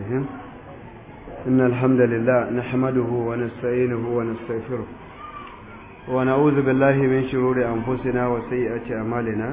الرحيم إن الحمد لله نحمده ونستعينه ونستغفره ونعوذ بالله من شرور أنفسنا وسيئات أعمالنا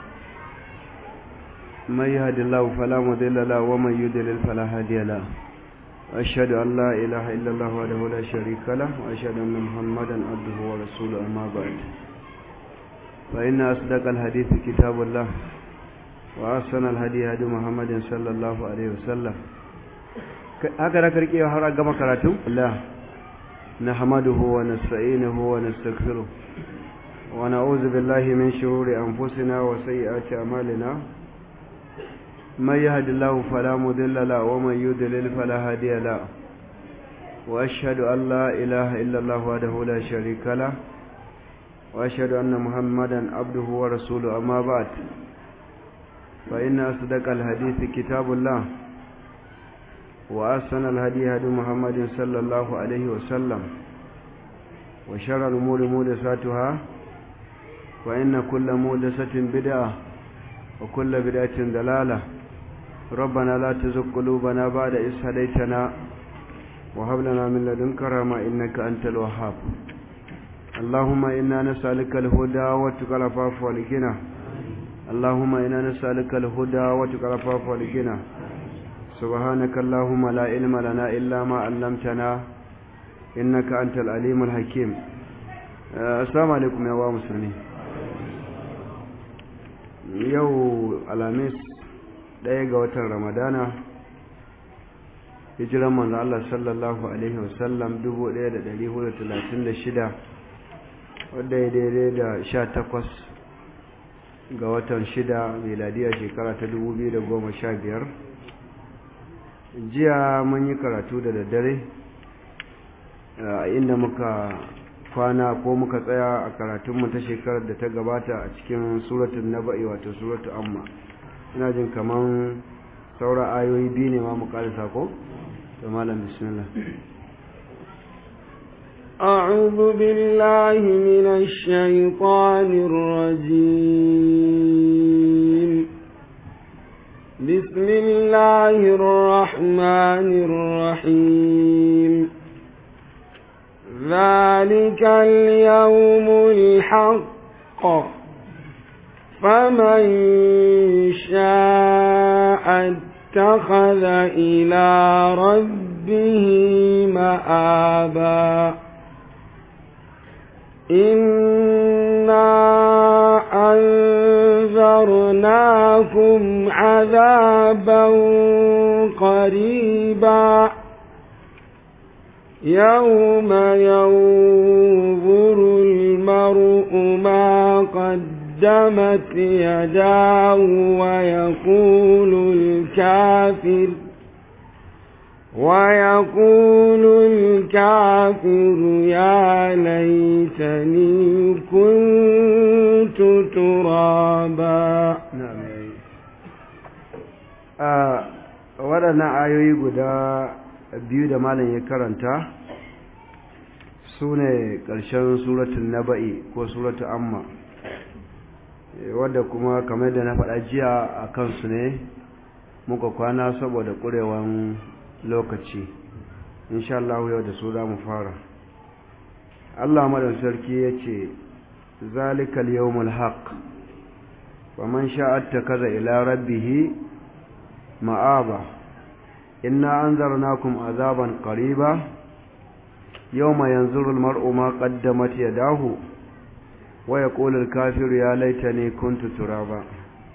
من يهد الله فلا مضل له ومن يضلل فلا هادي له أشهد أن لا إله إلا الله وحده لا شريك له وأشهد أن محمدا عبده ورسوله أما بعد فإن أصدق الحديث كتاب الله وأحسن الهدي هدي محمد صلى الله عليه وسلم haka da karki har gama karatu Allah nahmaduhu wa nasta'inuhu wa nastaghfiruh wa na'udhu billahi min shururi anfusina wa sayyiati a'malina من يهد الله فلا مضل له ومن يضلل فلا هادي له واشهد ان لا اله الا الله وحده لا شريك له واشهد ان محمدا عبده ورسوله اما بعد فان اصدق الحديث كتاب الله واحسن الهدي هدي محمد صلى الله عليه وسلم وشر الامور محدثاتها وان كل محدثه بدعه وكل بدعه ضلاله ربنا لا تزغ قلوبنا بعد إذ هديتنا وهب لنا من لدنك رحمة إنك أنت الوهاب اللهم إنا نسألك الهدى وتقى العفاف والغنى اللهم إنا نسألك الهدى وتقى العفاف والغنى سبحانك اللهم لا علم لنا إلا ما علمتنا إنك أنت العليم الحكيم السلام عليكم يا مسلمين يو الخميس ɗaya ga watan ramadana hijiran manzo Allah sallallahu alaihi wasallam 1436 wadda ya daidai da 18 ga watan 6 miladiya shekara ta 2015 jiya mun yi karatu da daddare inda muka kwana ko muka tsaya a karatunmu ta shekarar da ta gabata a cikin suratun naba'i wato suratun amma ina jin kaman saura ayoyi biyu ne ma mu karisa ko to malam bismillah أعوذ بالله من الشيطان الرجيم بسم الله الرحمن الرحيم ذلك اليوم الحق فمن شاء اتخذ إلى ربه مآبا إنا أنذرناكم عذابا قريبا يوم ينظر المرء ما قد قدمت يداه ويقول الكافر ويقول الكافر يا ليتني كنت ترابا نعم waɗannan ayoyi guda biyu da malam ya karanta su ne ƙarshen suratun naba'i ko suratun amma wadda kuma kamar da na faɗa jiya a kansu ne muka kwana saboda ƙurewan lokaci insha Allah yau da su za mu fara Allah madan sarki ya ce zalikal yawmul haq wa man sha'atta kaza ila rabbih ma'aba inna anzarnakum azaban qariba yawma yanzuru al-mar'u ma qaddamat yadahu waya ƙolin kafiru ya laita ne kuntu turaba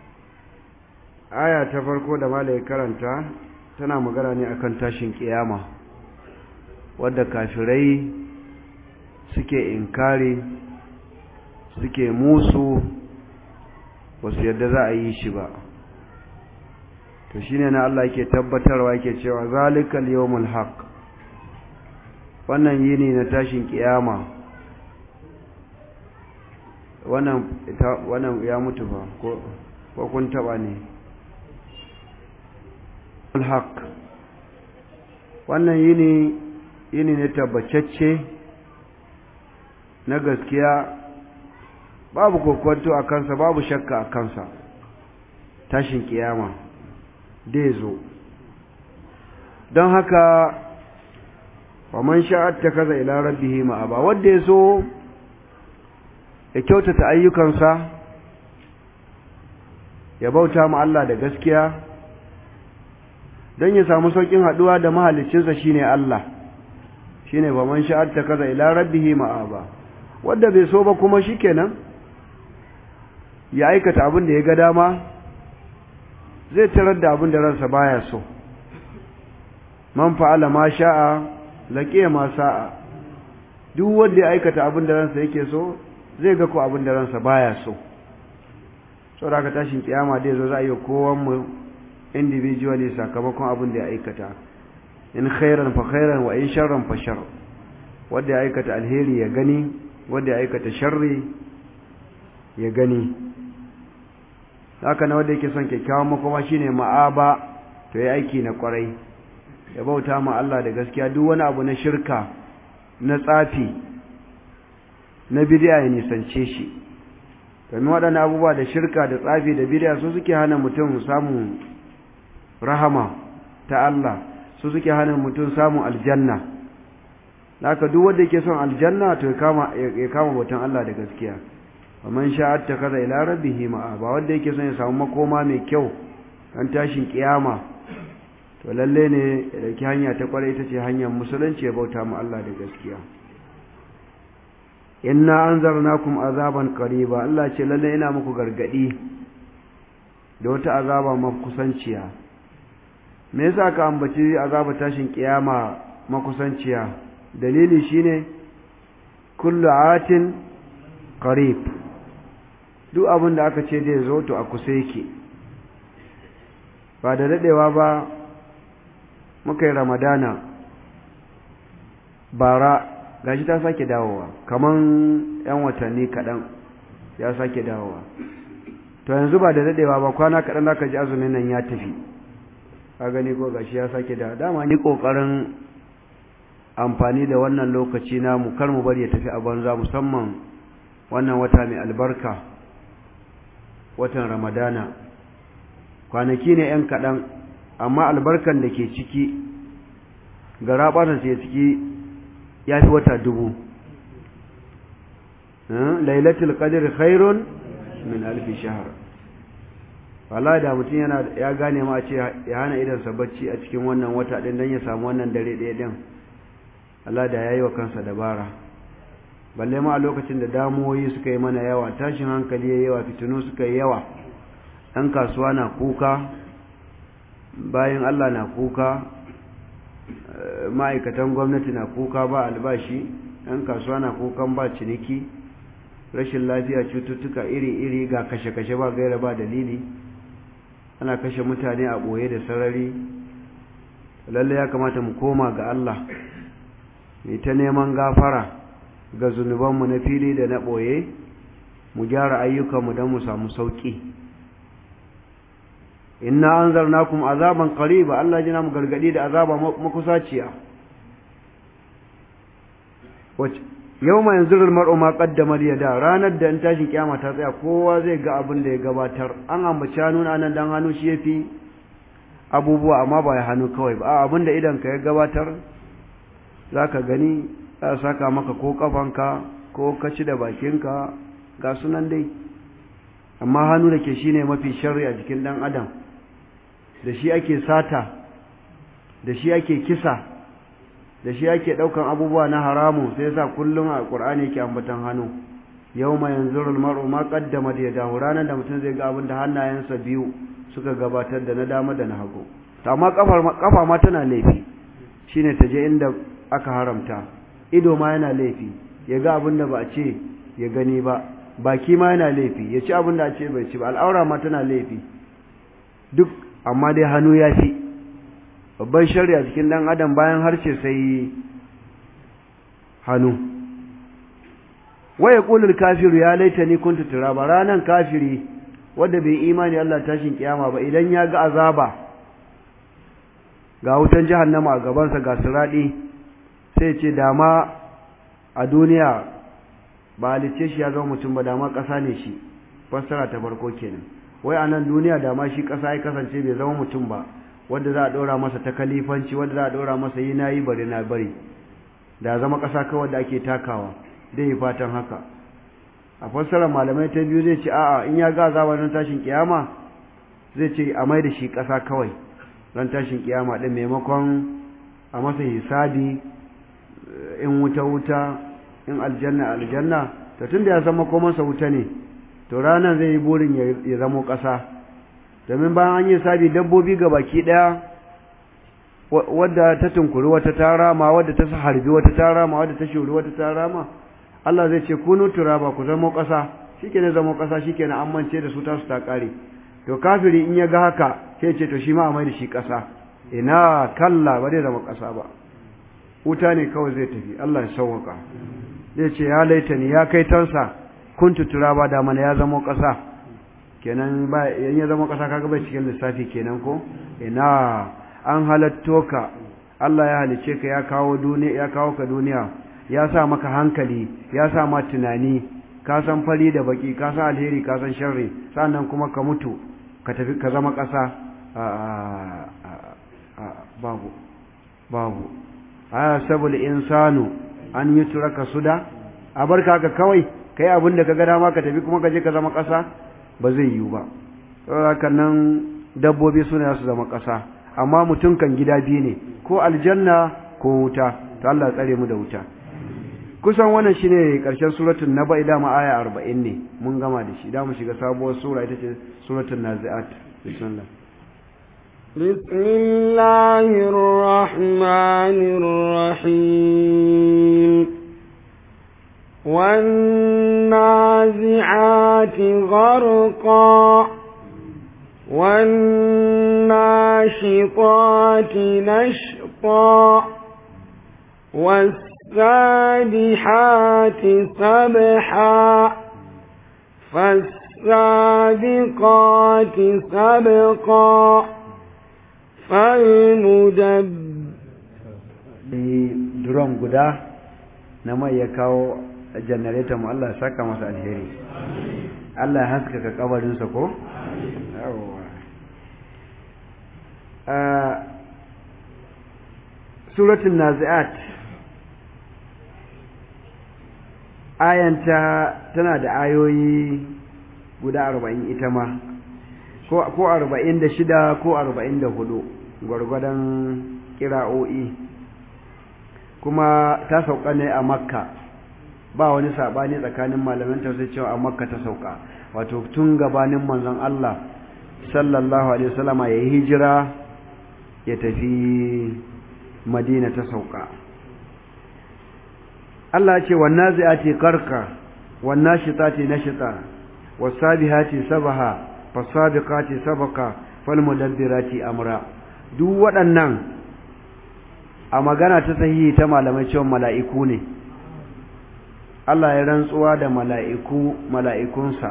aya ta farko da mala ya karanta tana magana ne akan tashin kiyama wadda kafirai suke inkari suke musu wasu yadda za a yi shi ba to shine na Allah yake tabbatarwa yake cewa zalikal yawmul haqq wannan yini na tashin kiyama wannan wannan ya mutu ba ko ko kun taba ne alhaq wannan yini yini ne tabbacacce na gaskiya babu kokwanto a kansa babu shakka a kansa tashin kiyama dai zo don haka wa man sha'at kaza ila rabbih ma'aba wanda yaso ya kyautata ayyukansa ya bauta ma Allah da gaskiya don ya samu saukin haduwa da mahaliccinsa shine Allah shine ba man sha'at kaza ila rabbih ma'aba wanda bai so ba kuma shikenan ya aikata abin da ya ga dama zai tarar da abin da ransa baya so man fa'ala ma sha'a laqiya ma sa'a duk wanda ya aikata abin da ransa yake so zai ga ko abin da ransa baya so saboda ka tashin kiyama dai zo za a yi kowan mu individually sakamakon abin da ya aikata in khairan fa khairan wa in sharran fa shar wanda ya aikata alheri ya gani wanda ya aikata sharri ya gani haka na wanda yake son kyakkyawan makoma shine ma'aba to ya aiki na kwarai ya bauta ma Allah da gaskiya duk wani abu na shirka na tsafi na bid'a ya nisance shi domin waɗannan abubuwa da shirka da tsafi da bid'a su suke hana mutum samun rahama ta Allah su suke hana mutum samun aljanna haka duk wanda yake son aljanna to ya kama ya kama bautan Allah da gaskiya man sha'at takaza ila rabbihi ma'a ba wanda yake son ya samu makoma mai kyau dan tashin kiyama to lalle ne ya dauki hanya ta kware ita ce hanyar musulunci ya bauta mu Allah da gaskiya inna anzarnakum azaban qariba Allah ce lalle ina muku gargadi da wata azaba makusanciya me yasa ka ambaci azaba tashin kiyama makusanciya dalili shine kullu atin qarib duk abin da aka ce zai zo to a kusa yake ba da daɗewa ba muka yi ramadana bara gashi ta sake dawowa kaman yan watanni kaɗan ya sake dawowa to yanzu ba da daɗewa ba kwana kaɗan aka ji azumin nan ya tafi ka gani ko gashi ya sake dawowa dama ni ƙoƙarin amfani da wannan lokaci namu kar mu bari ya tafi a banza musamman wannan wata mai albarka watan ramadana kwanaki ne ‘yan kaɗan amma albarkan da ke ciki gara ɓata ce ciki ya fi wata dubu lailatul qadr khairun min alfi shahar wala da mutum yana ya gane ma ce ya hana idansa bacci a cikin wannan wata ɗin don ya samu wannan dare ɗaya ɗin Allah da ya yi wa kansa dabara balle ma a lokacin da damuwoyi suka yi mana yawa tashin hankali ya yawa fitinu suka yi yawa ɗan kasuwa na kuka bayan Allah na kuka ma'aikatan gwamnati na kuka ba albashi ɗan kasuwa na kukan ba ciniki rashin lafiya cututtuka iri-iri ga kashe-kashe ba gaira ba dalili ana kashe mutane a ɓoye da sarari lalle ya kamata mu koma ga Allah mai ta neman gafara ga zunubanmu na fili da na ɓoye mu gyara ayyukanmu don mu samu sauƙi inna an zarna kuma azaban ƙariba Allah jina mu gargaɗi da azaba makusaciya yau mai yanzurar mar'umma ƙaddamar yada ranar da in tashin kyama ta tsaya kowa zai ga abin da ya gabatar an ambaci hannu na nan dan hannu shi ya fi abubuwa amma ba ya hannu kawai ba abin da idan ka ya gabatar za ka gani za a saka maka ko kafanka ko kaci da bakinka ga sunan dai amma hannu da ke shi ne mafi shari a jikin ɗan adam da shi ake sata da shi ake kisa da shi ake ɗaukan abubuwa na haramu sai yasa kullum a ƙur'ani yake ambatan hannu yau ma yanzu mar'u ma qaddama da yadahu ranar da mutum zai ga abin da hannayensa biyu suka gabatar da na dama da na hagu amma kafa ma tana laifi shine ta je inda aka haramta ido ma yana laifi ya ga abin da ba a ce ya gani ba baki ma yana laifi ya ci abin da a ce bai ci ba al'aura ma tana laifi duk amma dai hannu ya fi babban shari'a cikin dan adam bayan harshe sai hannu waya kulul kafiru ya laita ni kuntu turaba ranan kafiri wanda bai imani Allah tashin kiyama ba idan ya ga azaba ga wutan jahannama a gabansa ga siradi sai ce dama a duniya ba halice shi ya zama mutum ba dama ƙasa ne shi fassara ta farko kenan wai a nan duniya dama shi ƙasa ya kasance bai zama mutum ba wanda za a ɗora masa ta kalifanci wanda za a ɗora masa yi na yi bari na bari da zama ƙasa kawai da ake takawa dai yi fatan haka a fassarar malamai ta biyu zai ce a'a in ya ga azaba ran tashin kiyama zai ce a mai da shi ƙasa kawai ran tashin kiyama ɗin maimakon a masa hisabi in wuta wuta in aljanna aljanna to tunda ya san makomansa wuta ne to ranar zai yi burin ya zamo ƙasa domin bayan an yi sabi dabbobi ga baki ɗaya wadda ta tunkuri wata ta rama wadda ta harbi wata ta rama wadda ta shuri wata ta rama Allah zai ce kunu turaba ku zamo ƙasa shikenan zamo ƙasa shikenan an mance da su tasu ta ƙare to kafiri in ya ga haka sai ce to shi ma a mai da shi ƙasa ina kalla ba zai zama ƙasa ba wuta ne kawai zai tafi Allah ya sauwaka zai ce ya laitani ya kai tansa kuntu turaba da mana ya zama ƙasa kenan ba yan ya zama ƙasa kaga bai cikin lissafi kenan ko ina an halatto ka Allah ya halice ka ya kawo duniya ya kawo ka duniya ya sa maka hankali ya sa ma tunani ka san fari da baki ka san alheri ka san sharri sannan kuma ka mutu ka tafi ka zama ƙasa babu babu aya sabul insanu an yi turaka suda a barka haka kawai kai abin da ka ga dama ka tafi kuma ka je ka zama ƙasa ba zai yiwu ba saboda nan dabbobi suna su zama ƙasa amma mutum kan gida biyu ne ko aljanna ko wuta to Allah tsare mu da wuta kusan wannan shine karshen suratul naba ida ma aya 40 ne mun gama da shi da mu shiga sabuwar sura ita ce suratul naziat bismillah بسم الله الرحمن الرحيم والنازعات غرقا والناشطات نشطا والسابحات سبحا فالسابقات سبقا duron guda na mai ya kawo janareta mu Allah saka masa alheri Allah ya haskaka kabarinsa ko? suratun nazi'at ayanta tana da ayoyi guda arba'in ita ma ko arba'in da shida ko arba'in da hudu gwargwadon kira'o'i kuma ta sauka ne a makka ba wani saɓani tsakanin malaman tafsir cewa a makka ta sauka wato tun gabanin manzon Allah sallallahu alaihi wasallama ya yi hijira ya tafi madina ta sauka Allah ce wannan zai ce karka wannan shita ce na shita wasabihati sabaha fasabiqati sabaka falmudabbirati amra duk waɗannan a magana ta sahihi ta malamai cewa mala'iku ne Allah ya rantsuwa da mala'iku mala'ikunsa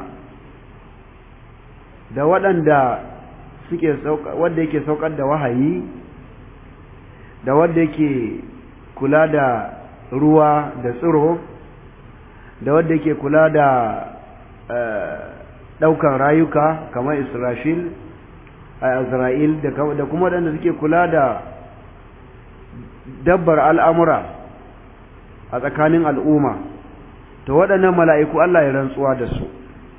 da waɗanda suke wanda yake saukar da wahayi da wanda yake kula da ruwa da tsiro da wanda yake kula da ɗaukan rayuka kamar israfil a isra'il da kuma waɗanda suke kula da dabbar al'amura a tsakanin al'umma to waɗannan mala'iku Allah ya rantsuwa da su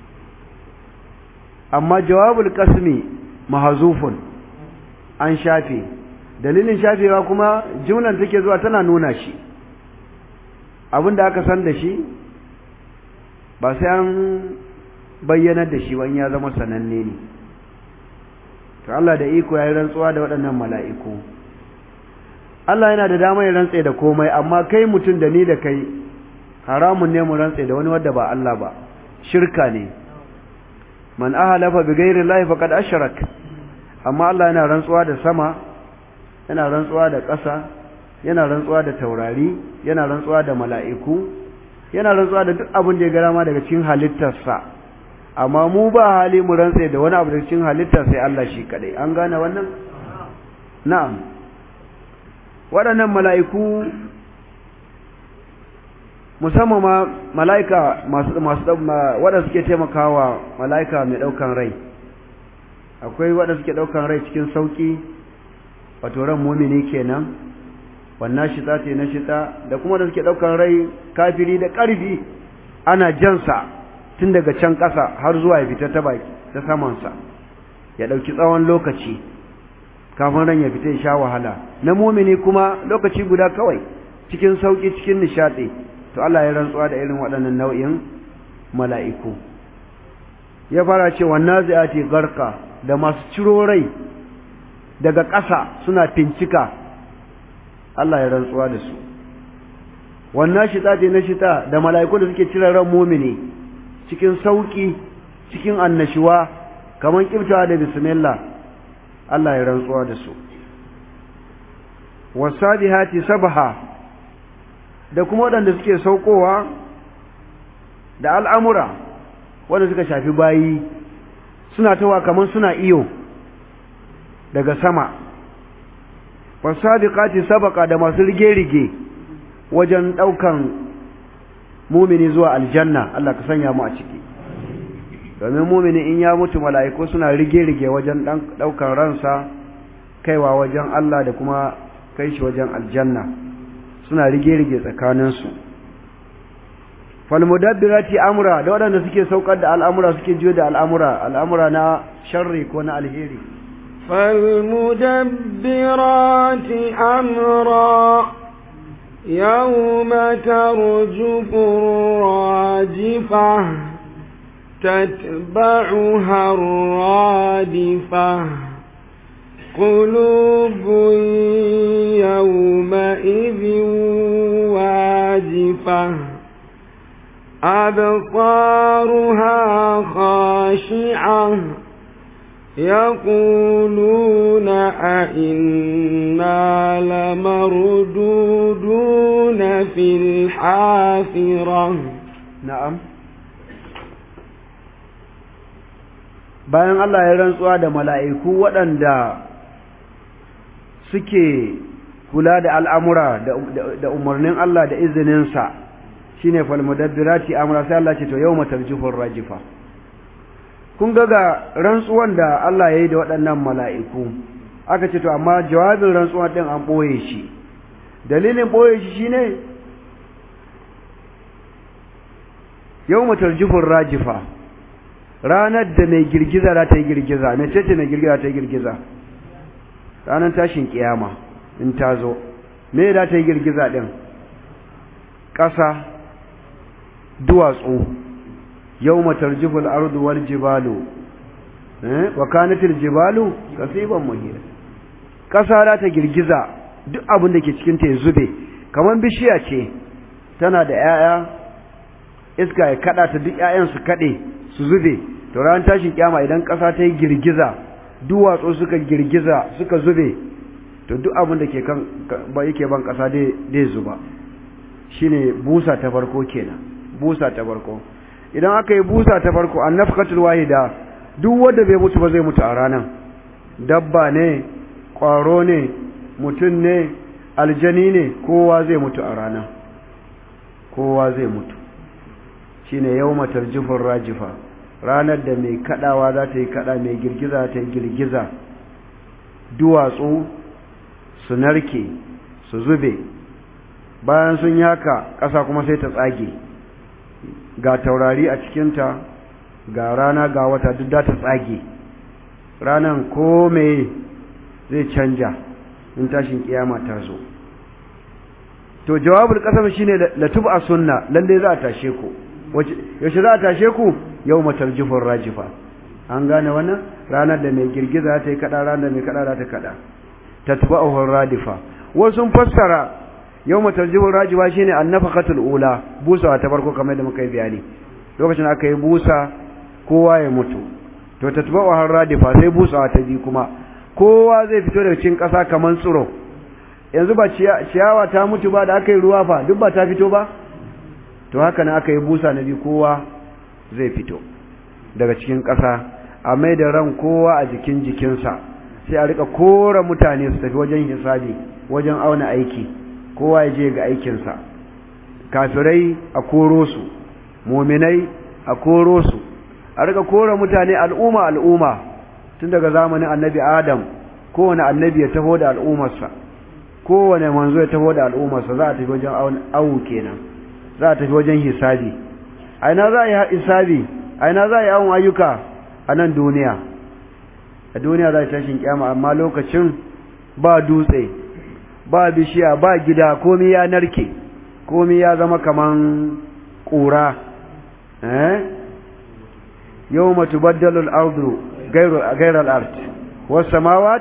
amma jawabul kasmi mahazufun an shafe dalilin shafewa kuma jumlan take zuwa tana nuna shi abinda aka san da shi ba sai an bayyanar da shi wani ya zama sananne ne to Allah da iko ya yi rantsuwa da waɗannan mala'iku Allah yana da dama ya rantse da komai amma kai mutum da ni da kai haramun ne mu rantse da wani wadda ba Allah ba shirka ne man ahalafa bi ghairi llahi faqad ashrak amma Allah yana rantsuwa da sama yana rantsuwa da ƙasa yana rantsuwa da taurari yana rantsuwa da mala'iku yana rantsuwa da duk abin da ya gara ma daga cikin halittarsa amma mu ba hali mu rantse da wani abu daga cikin halittar sai Allah shi kadai an gane wannan na'am waɗannan mala'iku musamman ma mala'ika masu masu waɗanda suke taimakawa mala'ika mai ɗaukan rai akwai waɗanda suke ɗaukan rai cikin sauƙi wato ran mumini kenan wannan shita ce na shita da kuma da suke ɗaukan rai kafiri da ƙarfi ana jansa tun daga can ƙasa har zuwa ya fita ta baki ta samansa ya ɗauki tsawon lokaci kafin ran ya fita ya sha wahala na mumini kuma lokaci guda kawai cikin sauƙi cikin nishaɗi to Allah ya rantsuwa da irin waɗannan nau'in mala'iku ya fara cewa nazi'ati garka da masu ciro rai daga ƙasa suna fincika Allah ya rantsuwa da su wannan shita ce na shita da mala'iku da suke cire ran mumini cikin sauki cikin annashuwa kamar kibtawa da bismillah Allah ya rantsuwa da su wasabihati sabaha da kuma waɗanda suke saukowa da al'amura wanda suka shafi bayi suna tawa kamar suna iyo daga sama wasabiqati sabaka da masu rige-rige wajen ɗaukan mumini zuwa aljanna Allah ka sanya mu a ciki domin mumini in ya mutu mala'iku suna rige-rige wajen ɗaukan ransa kaiwa wajen Allah da kuma kai shi wajen aljanna suna rige-rige tsakaninsu falmudabbirati amra da waɗanda suke saukar da al'amura suke jiyo da al'amura al'amura na sharri ko na alheri فالمدبرات أمرا يوم ترجف الراجفة تتبعها الرادفة قلوب يومئذ واجفة أبصارها خاشعة يقولون أئنا لمردودون في الحافرة na'am bayan Allah ya rantsuwa da mala'iku waɗanda suke kula da al'amura da umarnin Allah da izininsa shi ne falmudabbirati amura sai Allah ce to yau matarjifin rajifa kun ga ga rantsuwan da Allah ya yi da waɗannan mala'iku aka ce to amma jawabin rantsuwan ɗin an ɓoye shi dalilin ɓoye shi shi ne yau matarjifin rajifa ranar da mai girgiza za ta yi girgiza mai ce mai girgiza ta yi girgiza ranar tashin kiyama in ta zo me da ta yi girgiza ɗin ƙasa duwatsu yau matarjifin ardu wal jibalu wa kanatil jibalu kasiban muhira ƙasa za ta girgiza duk abin da ke cikinta ya zube kamar bishiya ce tana da 'ya'ya iska ya kada ta duk 'ya'yan su kaɗe su zube to ran tashin kyama idan ƙasa ta yi girgiza duwatsu suka girgiza suka zube to duk abin da ke kan ba yake ban ƙasa dai zuba shine busa ta farko kenan busa ta farko idan aka yi busa ta farko an nafkatul wahida duk wanda bai mutu ba zai mutu a ranan dabba ne ƙwaro ne mutum ne aljani ne kowa zai mutu a ranan kowa zai mutu shine yawma tarjifur rajifa ranar da mai kadawa za ta yi kada mai girgiza ta yi girgiza duwatsu su narke su zube bayan sun yi haka ƙasa kuma sai ta tsage ga taurari a cikinta ga rana ga wata duk da ta tsage ranan ko mai zai canja in tashin kiyama ta zo to jawabul kasam shine latub a sunna lalle za a tashe ku yaushe za a tashe ku yau matar jifin rajifa an gane wannan ranar da mai girgiza ta yi kada ranar da mai kada za ta kada ta tuba a radifa wasu fassara yau matar jifin rajifa shine annafaqatul ula busawa ta farko kamar da muka yi bayani lokacin aka yi busa kowa ya mutu to ta tuba a radifa sai busawa ta biyu kuma kowa zai fito daga cikin ƙasa kamar tsiro yanzu ba ciyawa ta mutu ba da aka yi ruwa fa duk ba ta fito ba to haka ne aka yi busa na biyu kowa zai fito daga cikin ƙasa a mai da ran kowa a jikin jikinsa sai a rika kora mutane su tafi wajen hisabi wajen auna aiki kowa ya je ga aikinsa kafirai a koro su muminai a koro su a rika kora mutane al'umma al'umma tun daga zamanin annabi adam kowane annabi ya taho da al'ummarsa kowane manzo ya taho da al'ummarsa za a tafi wajen awu kenan za a tafi wajen hisabi aina za a yi hisabi aina za a yi awon ayyuka a nan duniya a duniya za a tashin kyama amma lokacin ba dutse ba bishiya ba gida komi ya narke komi ya zama kaman ƙura eh yau matubaddalu al'ardu gairar art wasu samawat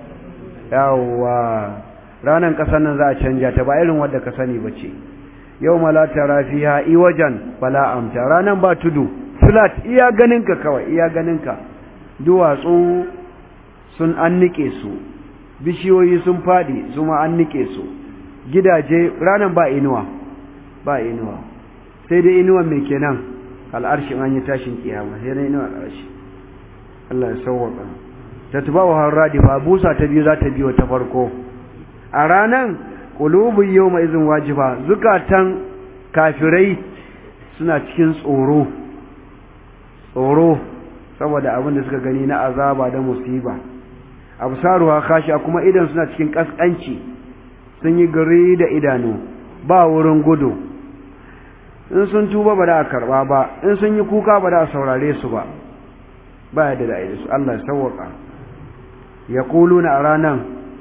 yawa ranar ƙasar nan za a canja ta ba irin wadda ka sani ba ce yau malata rafiya iwajen bala'amta ranar ba tudu flat iya ganinka kawai iya ganinka duwatsu sun an nike su bishiyoyi sun fadi su ma an nike su gidaje ranar ba inuwa ba inuwa sai dai inuwan mai kenan al'arshin an yi tashin kiyama sai dai inuwa al'arshi Allah ya sauwaka ta tuba wa radifa busa ta biyu za ta biyo ta farko a ranan qulubun yawma izin wajiba zukatan kafirai suna cikin tsoro tsoro saboda abin da suka gani na azaba da musiba absaruha khashi'a kuma idan suna cikin kaskanci sun yi gari da idanu ba wurin gudu in sun tuba ba da a karba ba in sun yi kuka ba da a saurare su ba ba yadda da su Allah ya sauwaka ya kuluna a ranan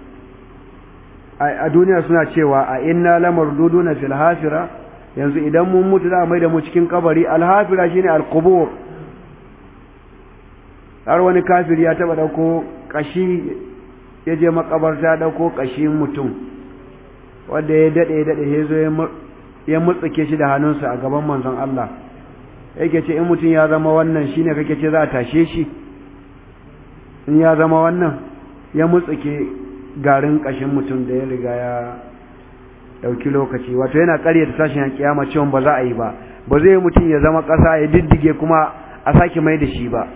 a duniya suna cewa a inna lamar duduna fil hafira yanzu idan mun mutu za a mai da mu cikin kabari alhafira shine alqubur har wani kafir ya taba dauko kashi ya je makabarta ya dauko kashin mutum wanda ya dade ya dade ya zo ya mutsuke shi da hannunsa a gaban manzon Allah yake ce in mutum ya zama wannan shine kake ce za a tashe shi in ya zama wannan ya mutsuke garin kashin mutum da ya riga ya dauki lokaci wato yana ƙaryata tashin kiyama cewa ba za a yi ba ba zai mutum ya zama ƙasa ya diddige kuma a sake mai da shi ba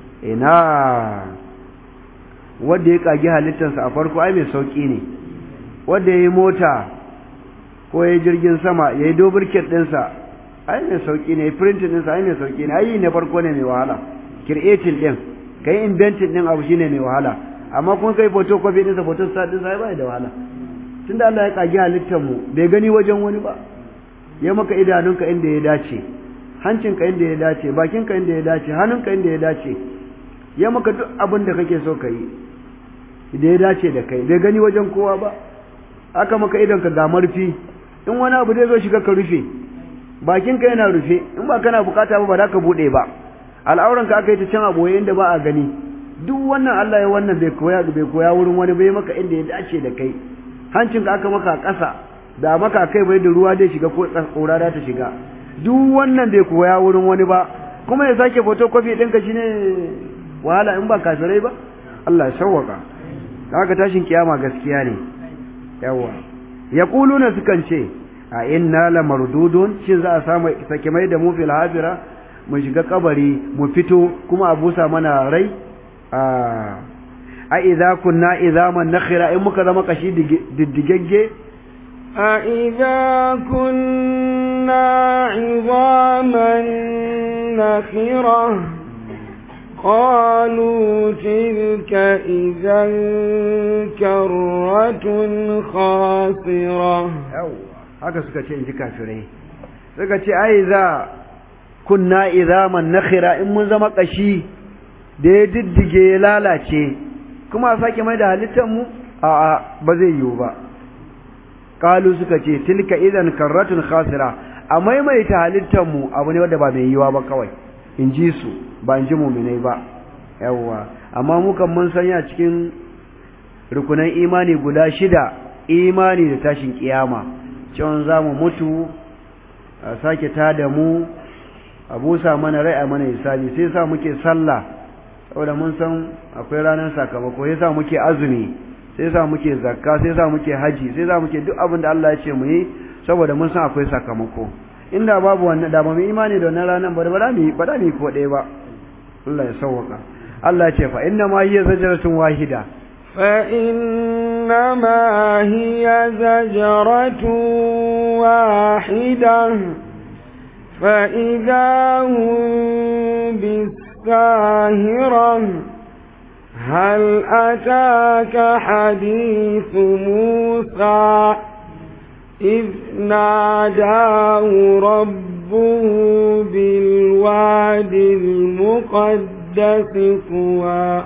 ina wanda ya kage halittarsa a farko ai mai sauki ne wanda ya yi mota ko ya yi jirgin sama ya yi dobirket ɗinsa ai mai sauki ne printing ɗinsa ai mai sauki ne ai ne farko ne mai wahala creating ɗin kai inventing ɗin abu shine mai wahala amma kun kai photocopy ɗinsa photostat ɗinsa ai bai da wahala tunda Allah ya kage halittar mu bai gani wajen wani ba ya maka idanunka inda ya dace hancinka inda ya dace bakinka inda ya dace hannunka inda ya dace ya maka duk abin da kake so ka yi da ya dace da kai bai gani wajen kowa ba aka maka idonka ga marfi in wani abu zai zo shiga ka rufe bakinka yana rufe in ba kana bukata ba ba za ka buɗe ba al'auranka aka yi ta can a boye inda ba a gani duk wannan Allah ya wannan bai koya bai koya wurin wani bai maka inda ya dace da kai hancinka aka maka a ƙasa da maka kai bai da ruwa dai shiga ko ƙura ta shiga duk wannan bai koya wurin wani ba kuma ya sake photocopy ɗinka shine wahala in ba kafirai ba Allah ya sauwaka haka tashin kiyama gaskiya ne yawa yaquluna sukan ce a inna la mardudun shin za a samu sake mai da mu fil hafira mu shiga kabari mu fito kuma a busa mana rai a a idza kunna idzaman nakhira in muka zama kashi diddigegge a idza kunna idzaman nakhira قالوا تلك إذا كرة خاسرة haka suka ce in ji kafirai suka ce ai za kunna izaman nakhira in mun zama kashi da ya diddige ya lalace kuma a sake mai da halittar mu a a ba zai yiwu ba kalu suka ce tilka idan karratun khasira a maimaita halittar mu abu ne wanda ba mai yiwa ba kawai in ji su ba in ji muminai ba yawwa amma mukan mun sanya cikin rukunan imani guda shida imani da tashin kiyama cewa za mu mutu a sake tada mu a busa mana rai a mana hisabi sai sa muke sallah saboda mun san akwai ranar sakamako sai sa muke azumi sai sa muke zakka sai sa muke haji sai sa muke duk abin da Allah ya ce mu yi saboda mun san akwai sakamako inda babu wannan da ba mu imani da wannan ranar ba da mu ba da mu ko ɗaya ba Allah ya sauwaka Allah ya ce fa inna ma hiya zajratun wahida fa inna ma hiya zajratun wahida fa idza hum bisahira هل أتاك حديث موسى إذ ناداه ربه بالواد المقدس طوى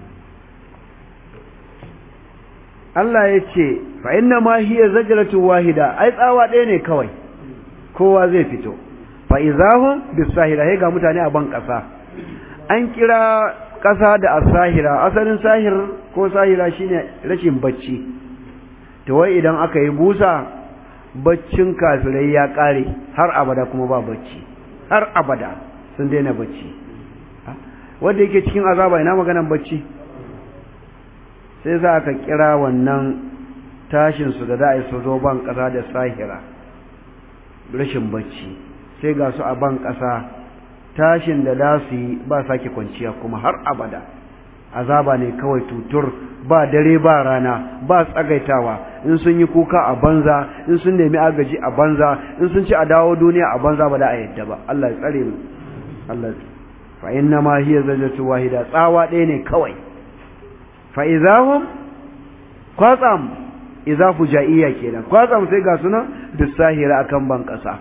Allah ya ce fa inna ma hiya zajratu wahida ai tsawa ɗaya ne kawai kowa zai fito fa izahum bisahira sai ga mutane a ban ƙasa an kira ƙasa da asahira asalin sahir ko sahira shine rashin bacci to wai idan aka yi busa baccin kafirai ya ƙare har abada kuma ba bacci har abada sun daina bacci wanda yake cikin azaba ina maganan bacci sai za ka kira wannan tashinsu da za a yi su zo ban ƙasa da sahira rashin bacci sai ga su a ban ƙasa tashin da za su yi ba sake kwanciya kuma har abada azaba ne kawai tutur ba dare ba rana ba tsagaitawa in sun yi kuka a banza in sun nemi agaji a banza in sun ci a dawo duniya a banza ba da a yadda ba Allah ya tsare mu Allah fa inna ma hiya zajatu wahida tsawa ɗaya ne kawai fa'izahun kwatsam izafu ja'iyya kenan kwatsam sai ga suna bisahira akan ban ƙasa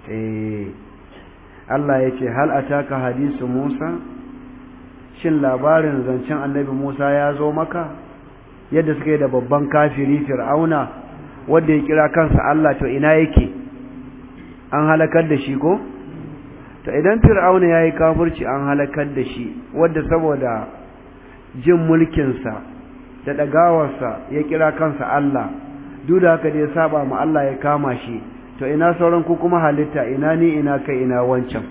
Allah ya ce hal ataka hadisu Musa shin labarin zancen annabi Musa ya zo maka yadda suka yi da babban kafiri fir'auna wanda ya kira kansa Allah to ina yake an halakar da shi ko to idan fir'auna ya yi kafirci an halakar da shi wadda saboda jin mulkinsa da ɗagawarsa ya kira kansa Allah duk da haka da ya saba ma Allah ya kama shi to ina sauran ku kuma halitta ina ni ina kai ina wancan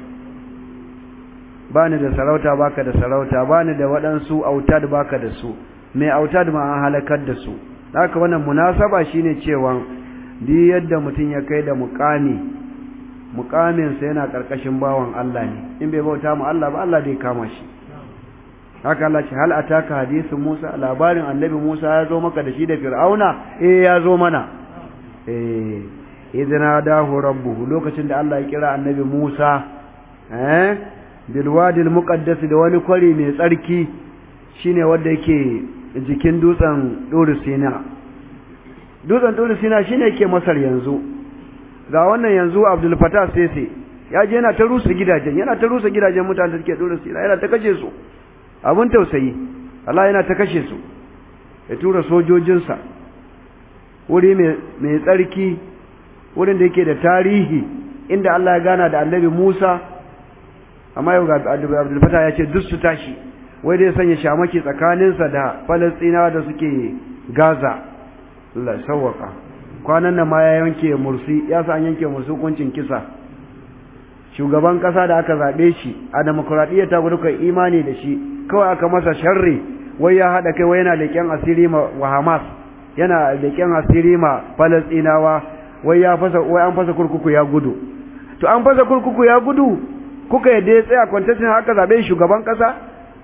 bani da sarauta baka da sarauta bani da waɗansu autad baka da su mai autad ma an halakar da su haka wannan munasaba shine cewa duk yadda mutum ya kai da muƙami muƙaminsa yana ƙarƙashin bawan Allah ne in bai bauta mu Allah ba Allah zai kama shi haka Allah ce hal ataka hadisin Musa labarin annabi Musa ya zo maka da shi da Fir'auna eh ya zo mana eh idna dahu rabbuhu lokacin da Allah ya kira annabi Musa eh bil wadi muqaddas da wani kwari mai tsarki shine wanda yake jikin dutsen Duru Sina dutsen Duru Sina shine yake Masar yanzu ga wannan yanzu Abdul Fattah Sese ya je yana ta rusa gidajen yana ta rusa gidajen mutanen da suke Duru Sina yana ta kace su abin tausayi Allah yana ta kashe su ya tura sojojinsa wuri mai tsarki wurin da yake da tarihi inda Allah ya gana da annabi Musa amma yau ga Abdul Fatah ya ce duk su tashi wai dai sanya shamaki tsakaninsa da Falastinawa da suke Gaza Allah sawwaka kwanan nan ma ya yanke mursi ya sa an yanke mursi hukuncin kisa shugaban kasa da aka zabe shi a demokradiyya ta gudu kai imani da shi kawai aka masa sharri wai ya haɗa kai wai yana leƙen asiri ma wa Hamas yana leƙen asiri ma Falastinawa wai ya fasa wai an fasa kurkuku ya gudu to an fasa kurkuku ya gudu kuka yadda ya tsaya kwantasin haka zabe shugaban kasa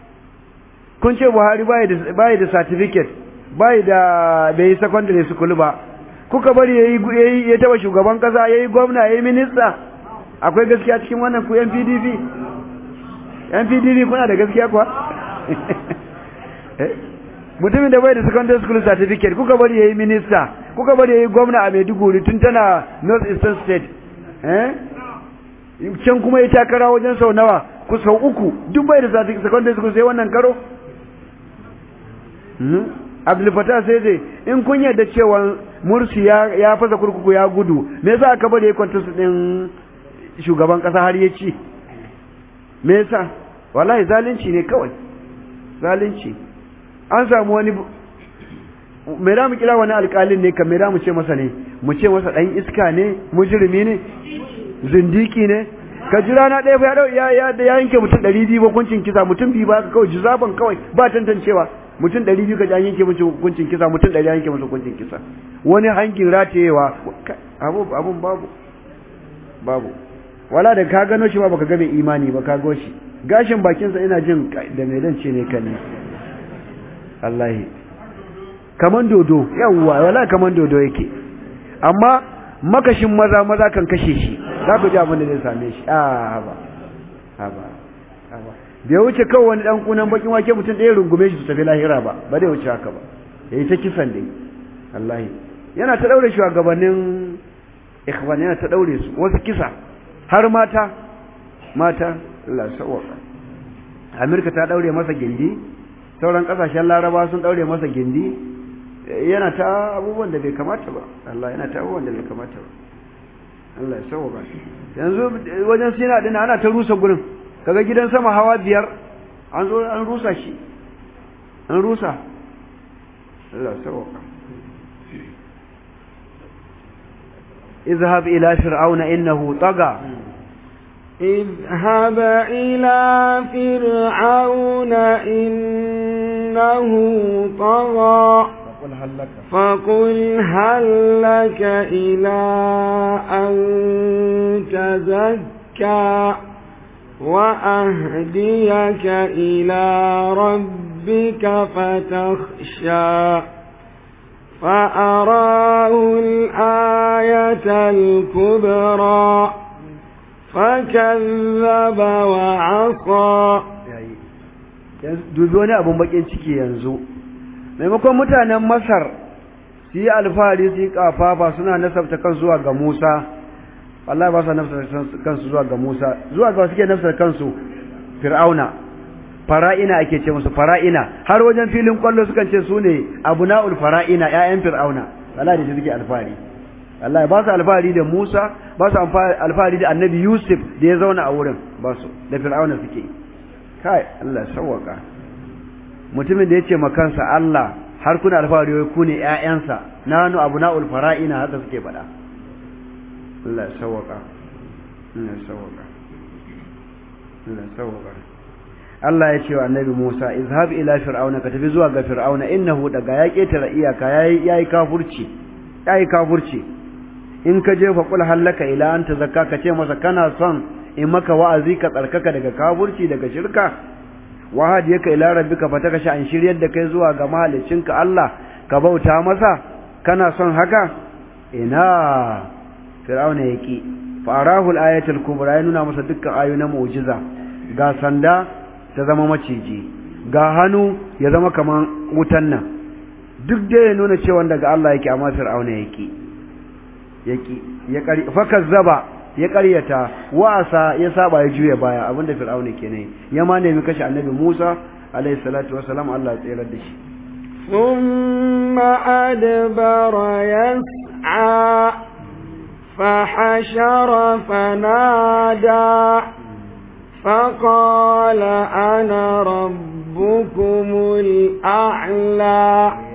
kun ce Buhari bai da bai da certificate bai da bai secondary school ba kuka bari yayi ya taba shugaban kasa yayi gwamna yayi minista akwai gaskiya cikin wannan ku yan PDP yan PDP kuna da gaskiya kuwa mutumin da bai da secondary school certificate kuka bari yayi minista kuka bari yayi gwamna a Maiduguri tun tana North Eastern State eh can kuma ya takara wajen sau nawa ku sau uku duk bai da secondary school sai wannan karo Abdul Fattah sai dai in kun yarda cewa Mursi ya ya fasa kurkuku ya gudu me yasa aka bari ya kwanta su din shugaban kasa har ya ci me yasa wallahi zalunci ne kawai zalunci an samu wani me da mu kira wani alƙalin ne kamar da mu ce masa ne mu ce masa dan iska ne mujrimi ne zindiki ne ka jira na ɗaya ya ya ya yanke mutum ɗari biyu hukuncin kisa mutum biyu ba ka kawai jizaban kawai ba tantancewa mutum ɗari biyu ka ji an yanke musu hukuncin kisa mutum ɗari yanke musu hukuncin kisa wani hangin ratayewa abu abun babu babu wala da ka gano shi ba baka ga mai imani ba ka go shi gashin bakinsa ina jin da mai dan ce ne kan ne wallahi kaman dodo yawwa wala kaman dodo yake amma makashin maza maza kan kashe shi za ku ji abin da zai same shi a haba haba haba bai wuce kawai wani dan kunan bakin wake mutum ɗaya rungume shi su tafi lahira ba ba dai wuce haka ba yayi ta kisan dai wallahi yana ta daure shugabannin ikhwan yana ta daure su wasu kisa har mata mata Allah sawaka Amerika ta daure masa gindi sauran kasashen Laraba sun daure masa gindi yana ta abubuwan da bai kamata ba Allah yana ta abubuwan da bai kamata ba Allah ya sawaka yanzu wajen sina din ana ta rusa gurin kaga gidan sama hawa biyar an zo an rusa shi an rusa Allah sawaka اذهب إلى فرعون إنه طغى اذهب إلى فرعون إنه طغى فقل هل لك فقل هل لك إلى أن تزكى وأهديك إلى ربك فتخشى فأراه الآية الكبرى فكذب وعصى dubi wani abun bakin ciki yanzu maimakon mutanen masar su yi alfahari su yi kafafa suna nasabta kan zuwa ga musa wallahi ba su nasabta kansu zuwa ga musa zuwa ga suke nasabta kansu fir'auna fara'ina ake ce musu fara'ina har wajen filin kwallo sukan ce su ne abuna'ul fara'ina ƴaƴan fir'auna wallahi da suke alfahari wallahi ba su alfahari da Musa ba su alfahari da Annabi Yusuf da ya zauna a wurin ba su da fir'auna suke kai Allah sawwaka mutumin da yace makansa Allah har kuna alfahari wai ku ne ƴaƴansa nanu abuna'ul fara'ina haka suke faɗa Allah sawwaka Allah sawwaka Allah sawwaka Allah ya ce wa annabi Musa izhab ila fir'auna ka tafi zuwa ga fir'auna innahu daga ya ketara iyaka yayi yayi kafurci yayi kafurci in ka je fa qul halaka ila anta zakka ka ce masa kana son in maka wa'azi ka tsarkaka daga kafurci daga shirka wa hadiyaka ila rabbika fataka sha an shiryar da kai zuwa ga mahaliccinka Allah ka bauta masa kana son haka ina fir'auna yaki fa arahu al-ayatul kubra ya nuna masa dukkan ayoyi na mu'jiza ga sanda ta zama maciji ga hannu ya zama kaman wutan nan duk da ya nuna cewa daga Allah yake amma Fir'auna yake yake ya kari fakazzaba ya ƙaryata wa'asa ya saba ya juya baya abinda Fir'auna kenan ya ma nemi kashe Annabi Musa alayhi salatu wassalam Allah ya tsere da shi ثم أدبر يسعى فحشر فنادى فقال أنا ربكم الأعلى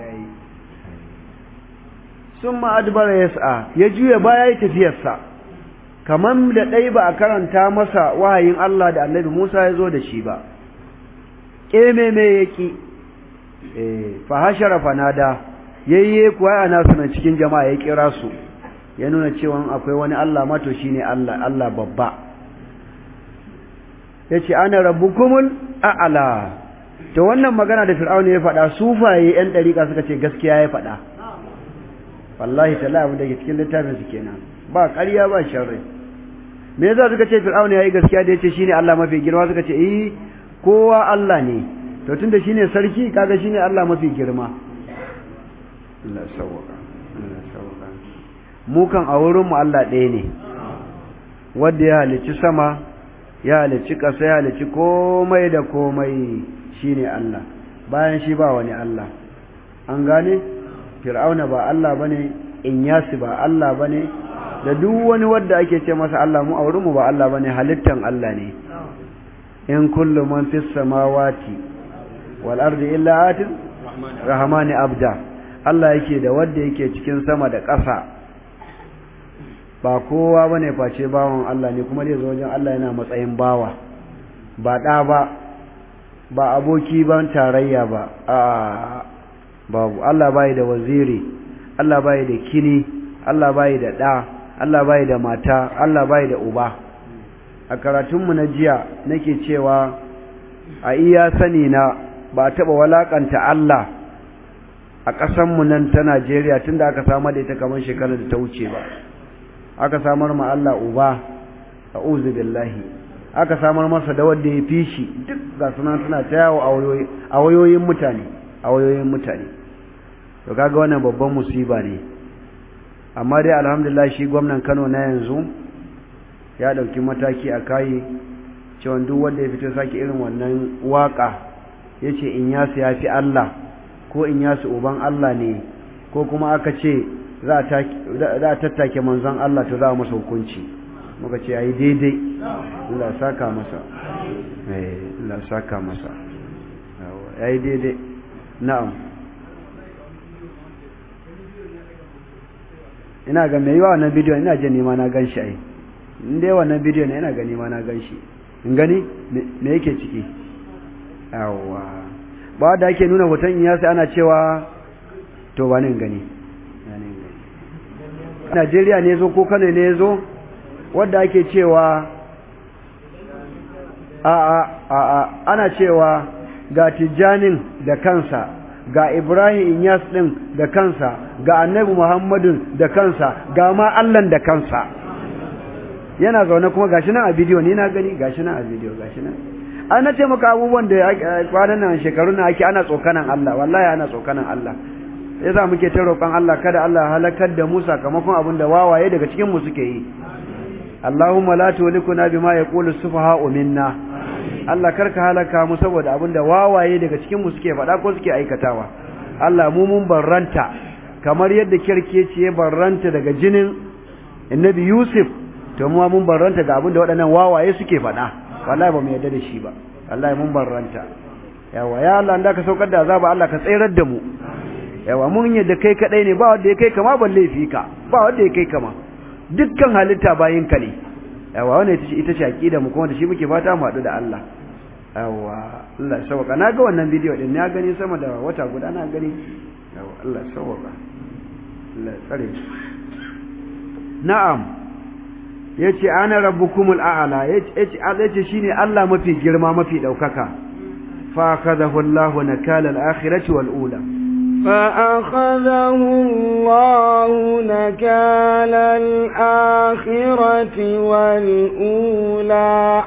ثم أدبر يسعى يجوي بايا يتفيسا kaman da ɗai ba a karanta masa wahayin Allah da annabi Musa ya zo da shi ba ƙeme me yaki fa hashara fanada yayye kuwa ana sunan cikin jama'a ya kira su ya nuna cewa akwai wani Allah mato shine Allah Allah babba yace ana rabbukumul a'la to wannan magana da Fir'auna ya faɗa sufaye yan dariƙa suka ce gaskiya ya faɗa wallahi tallahi abin da ke cikin littafin su kenan ba ƙarya ba sharri me yasa suka ce Fir'auna yayi gaskiya da yace shine Allah mafi girma suka ce eh kowa Allah ne to tunda shine sarki kaga shine Allah mafi girma Allah sawaka Allah sawaka mu kan a wurin mu Allah ɗaya ne wanda ya halicci sama ya halicci ƙasa ya halicci komai da komai shine Allah bayan shi ba wani Allah an gane fir'auna ba Allah bane inyasi ba Allah bane da duk wani wanda ake ce masa Allah mu a wurin mu ba Allah bane halittan Allah ne in kullu man fis samawati wal ardi illa atin rahmani abda Allah yake da wanda yake cikin sama da ƙasa ba kowa bane face bawan Allah ne kuma dai zo wajen Allah yana matsayin bawa ba da ba ba aboki ban tarayya ba a babu Allah bai da waziri Allah bai da kini Allah bai da da Allah bai da mata Allah bai da uba a karatunmu na jiya nake cewa a iya sani na ba taɓa walakanta Allah a ƙasanmu nan ta Najeriya tunda aka samar da ita kamar shekarar da ta wuce ba aka samar ma Allah uba a'udhu billahi aka samar masa da wanda ya fi shi duk ga suna suna ta yawo a wayoyin mutane a wayoyin mutane to kaga wannan babban musiba ne amma dai alhamdulillah shi gwamnan Kano na yanzu ya dauki mataki a kai cewa duk wanda ya fito saki irin wannan waka yace in yasu yafi Allah ko in yasu uban Allah ne ko kuma aka ce za a tattake manzon Allah to za a masa hukunci muka ce yayi daidai Allah saka masa eh Allah saka masa yayi daidai na'am ina ga mai yawa wannan bidiyon ina jin nima na ganshi ai in dai wannan bidiyon ne ina ga nima na ganshi in gani me yake ciki yawa ba da ake nuna hoton iya sai ana cewa to ba in gani Najeriya ne zo ko Kano ne zo wanda ake cewa a a a ana cewa ga Tijjanin da kansa ga Ibrahim Inyas din da kansa ga Annabi Muhammadun da kansa ga ma Allah da kansa yana zaune kuma gashi nan a bidiyo ni na gani gashi nan a bidiyo gashi nan an nace maka abubuwan da kwanan nan shekarun nan ake ana tsokanan Allah wallahi ana tsokanan Allah yasa muke ta roƙon Allah kada Allah halakar da mu sakamakon abin da wawaye daga cikin mu suke yi Allahumma la tulikuna bima yaqulu sufaha'u minna Allah karka halaka mu saboda abin da wawaye daga cikin mu suke faɗa ko suke aikatawa Allah mu mun barranta kamar yadda kirkeci ya barranta daga jinin Annabi Yusuf to mu mun barranta ga abin da waɗannan wawaye suke faɗa wallahi ba mu yarda da shi ba wallahi mun barranta yawa ya Allah da ka saukar da azaba Allah ka tsayar da mu yawa mun yadda kai kadai ne ba wanda ya kai kama ban laifi ka ba wanda ya kai kama dukkan halitta bayin ka ne yawa wannan ita ce ita ce aqida mu kuma da shi muke fata mu haɗu da Allah yawa Allah ya sauka na ga wannan bidiyo din na gani sama da wata guda na gani yawa Allah ya sauka Allah ya tsare na'am yace ana rabbukumul a'la yace yace shine Allah mafi girma mafi daukaka fa akhadahu Allahu nakala al-akhirati wal ula فأخذه الله نكال الآخرة والأولى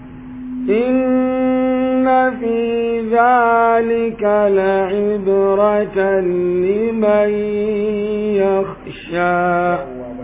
إن في ذلك لعبرة لمن يخشى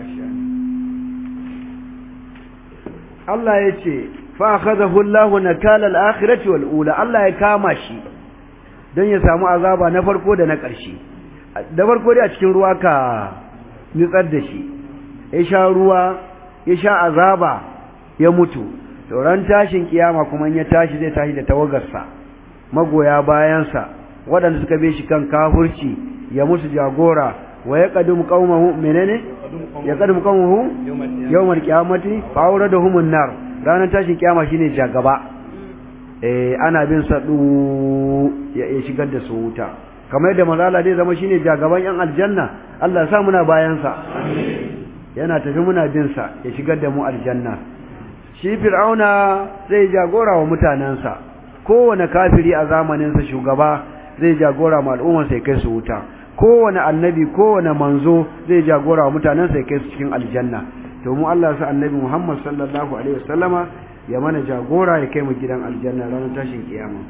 Allah ya ce, Fa'akadahu Allah na kalal akhirati wal'ula, Allah ya kama shi don ya samu azaba na farko da na ƙarshe. Da farko dai a cikin ruwa ka nutsar da shi, ya sha ruwa, ya sha azaba, ya mutu, sauran tashin kiyama kuma ya tashi zai tashi da tawagarsa, magoya bayansa, waɗanda suka be shi kan kafurci, ya musu jagora, wa ya ƙadum ƙaumahu menene? ya ƙadum ƙaumahu yawmal qiyamati fa awradahum an-nar ranar tashin kiyama shine jagaba eh ana bin sa du ya shigar da su wuta kamar yadda mazala dai zama shine jagaban yan aljanna Allah ya sa muna bayan sa yana tafi muna bin sa ya shigar da mu aljanna shi fir'auna zai jagora wa mutanansa kowane kafiri a zamanin sa shugaba zai jagora ma al'ummar sai kai su wuta kowane annabi kowane manzo zai jagora wa mutanen sai kai su cikin aljanna to mu Allah sa annabi Muhammad sallallahu alaihi wasallama ya mana jagora ya kai mu gidan aljanna ranar tashin kiyama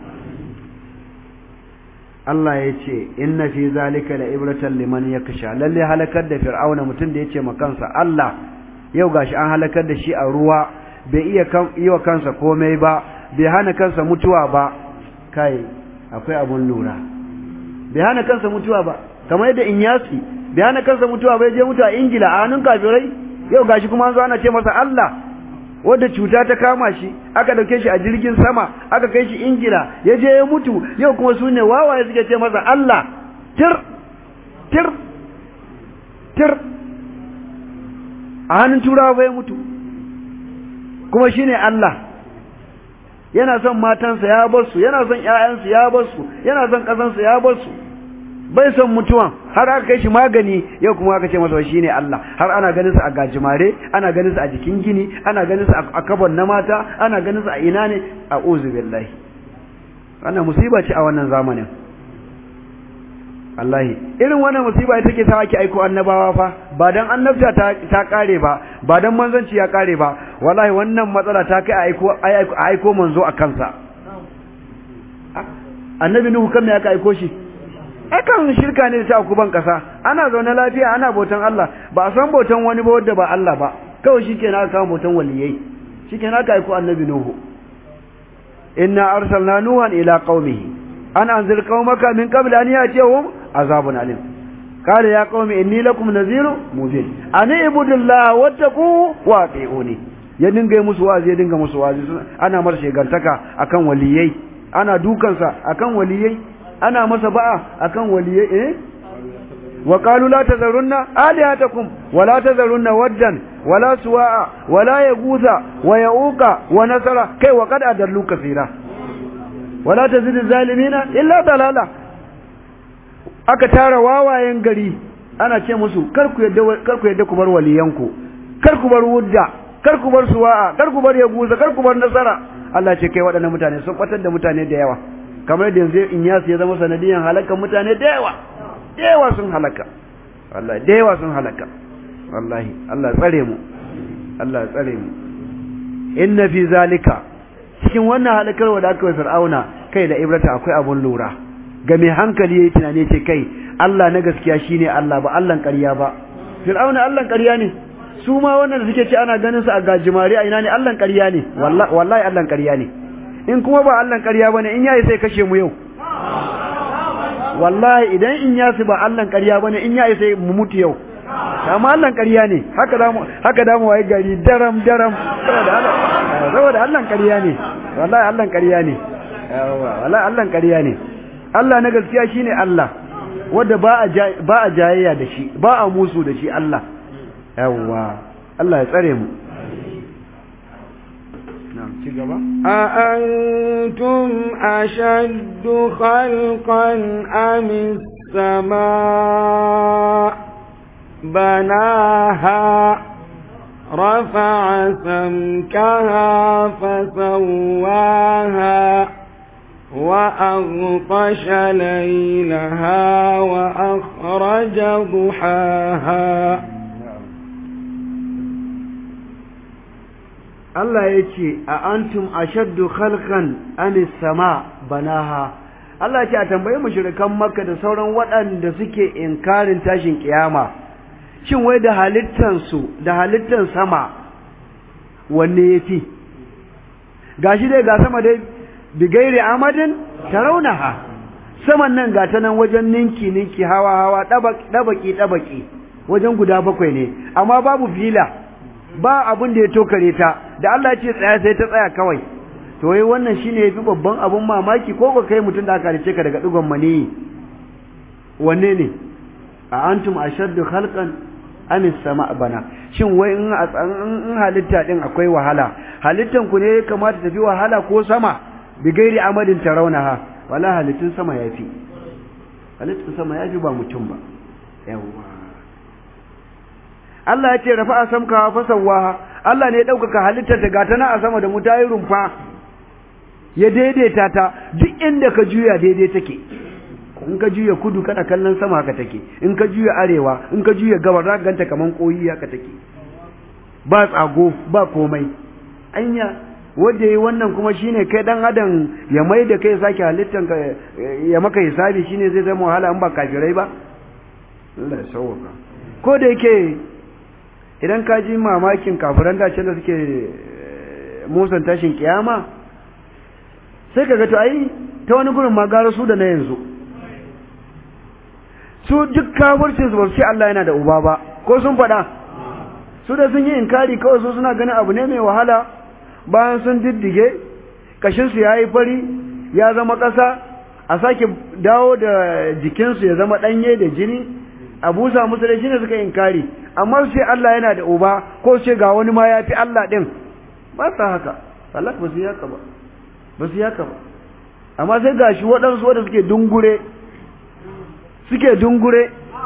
Allah ya ce inna fi zalika la ibratan liman yaksha lalle halakar da fir'auna mutum da yace ma kansa Allah yau gashi an halakar da shi a ruwa bai iya kan yi wa kansa komai ba bai hana kansa mutuwa ba kai akwai abun lura bai hana kansa mutuwa ba kamar yadda Inyasi bai hana kansa mutuwa bai je mutuwa Ingila a hannun kafirai yau gashi kuma an zo ana ce masa Allah wanda cuta ta kama shi aka dauke shi a jirgin sama aka kai shi Ingila ya je ya mutu yau kuma su ne wawaye suke ce masa Allah tir tir tir a hannun turawa bai mutu kuma shine Allah yana son matansa ya bar su yana son ƴaƴansu ya bar su yana son ƙasansa ya bar su bai son mutuwan har aka kai shi magani yau kuma aka ce masa shi ne Allah har ana ganin sa a gajimare ana ganin sa a jikin gini ana ganin sa a kabon na mata ana ganin sa a ina ne a uzu billahi wannan musiba ce a wannan zamanin Allahi irin wannan musiba ita take sa ake aiko annabawa fa ba dan annabta ta, ta kare ba ba dan manzanci ya kare ba wallahi wannan matsala ta kai a aiko a aiko manzo a kansa annabi nuhu kan me aka aiko shi akan shirka ne ta kuban kasa ana zaune lafiya ana bautan Allah ba a san bautan wani ba wanda ba Allah ba kawai shikenan aka kawo bautan waliyai shikenan aka aiko annabi nuhu inna arsalna nuhan ila qaumihi an anzir qaumaka min qabl an yatihum azabun alim قال يا قوم إني لكم نذير مبين أن اعبدوا الله واتقوا واطيعوني ya dinga yi musu wazi ya dinga musu wazi ana mar shegantaka akan waliyai ana dukansa akan waliyai ana masa ba'a akan waliyai eh wa qalu la tazarunna alihatakum wa la tazarunna waddan wa la suwa'a wa la yaghutha wa yauqa wa nasara kai wa qad adallu kaseera wa la tazidu zalimina illa dalala aka tara wawayen gari ana ce musu kar ku yadda kar ku yadda ku bar waliyanku kar ku bar wudda kar ku bar suwa'a kar ku bar yaguza kar ku bar nasara Allah ce kai waɗannan mutane sun kwatar da mutane da yawa kamar da yanzu in yasu ya zama sanadiyan halakan mutane da yawa da yawa sun halaka wallahi da yawa sun halaka wallahi Allah tsare mu Allah tsare mu inna fi zalika cikin wannan halakarwa da aka yi fir'auna kai da ibrata akwai abun lura ga mai hankali yayi tunani ce kai Allah na gaskiya shine Allah ba Allah ƙarya ba fir'auna Allah ƙarya ne su ma wannan da suke ce ana ganin su a gajimare a ina ne Allah ƙarya ne wallahi Allah ƙarya ne in kuma ba Allah ƙarya bane in yayi sai kashe mu yau wallahi idan in yasu ba Allah ƙarya bane in yayi sai mu mutu yau amma Allah ƙarya ne haka da mu haka da mu waye gari daram daram saboda Allah saboda Allah ƙarya ne wallahi Allah ƙarya ne wallahi Allah ƙarya ne Allah na gaskiya shine Allah wanda ba a ba a jayayya da shi ba a musu da shi Allah yawwa Allah ya tsare mu أأنتم أشد خلقا أم السماء بناها رفع سمكها فسواها وأغطش ليلها وأخرج ضحاها Allah ya ce a antum ashaddu khalqan anis sama banaha Allah ya ce a tambayi mushrikan Makka da sauran waɗanda suke inkarin tashin kiyama shin wai da halittan su da halittan sama wanne yafi gashi dai ga sama dai bigairi amadin tarawnaha saman nan ga ta nan wajen ninki ninki hawa hawa dabaki dabaki wajen guda bakwai ne amma babu fila ba abin da ya tokare ta da Allah ce tsaya sai ta tsaya kawai to wai wannan shine yafi babban abun mamaki ko ko kai mutum da aka halice ka daga digon mani wanne ne a antum ashaddu khalqan am sama bana shin wai in in halitta din akwai wahala halittan ku ne kamata tafi wahala ko sama bi gairi amadin tarawnaha wala halittun sama yafi halittun sama yafi ba mutum ba yawa Allah ya ce rafa'a samka fa sawwaha Allah ne ya ɗaukaka halittar ta gata na a sama da mu ta yi rumfa ya daidaita ta duk inda ka juya daidai take in ka juya kudu kana kallon sama haka take in ka juya arewa in ka juya gabar za ka ganta kaman koyi haka take ba tsago ba komai anya wanda yi wannan kuma shine kai dan adam ya mai da kai sake halittan ka ya maka hisabi shine zai zama wahala in ba kafirai ba Allah ya sauwaka ko da yake idan ka ji mamakin kafiran dacen da suke musan tashin kiyama sai ka ga to ai ta wani gurin ma gara su da na yanzu su duk kafircin su ba su ce Allah yana da uba ba ko sun faɗa su da sun yi inkari kawai su suna ganin abu ne mai wahala bayan sun diddige kashinsu ya yi fari ya zama ƙasa a sake dawo da jikinsu ya zama ɗanye da jini a busa musu da shine suka inkari amma su ce Allah yana da uba ko su ce ga wani ma ya fi Allah ɗin ba sa haka Allah ba su yi haka ba ba su yi haka ba amma sai ga shi waɗansu wanda suke dungure suke dungure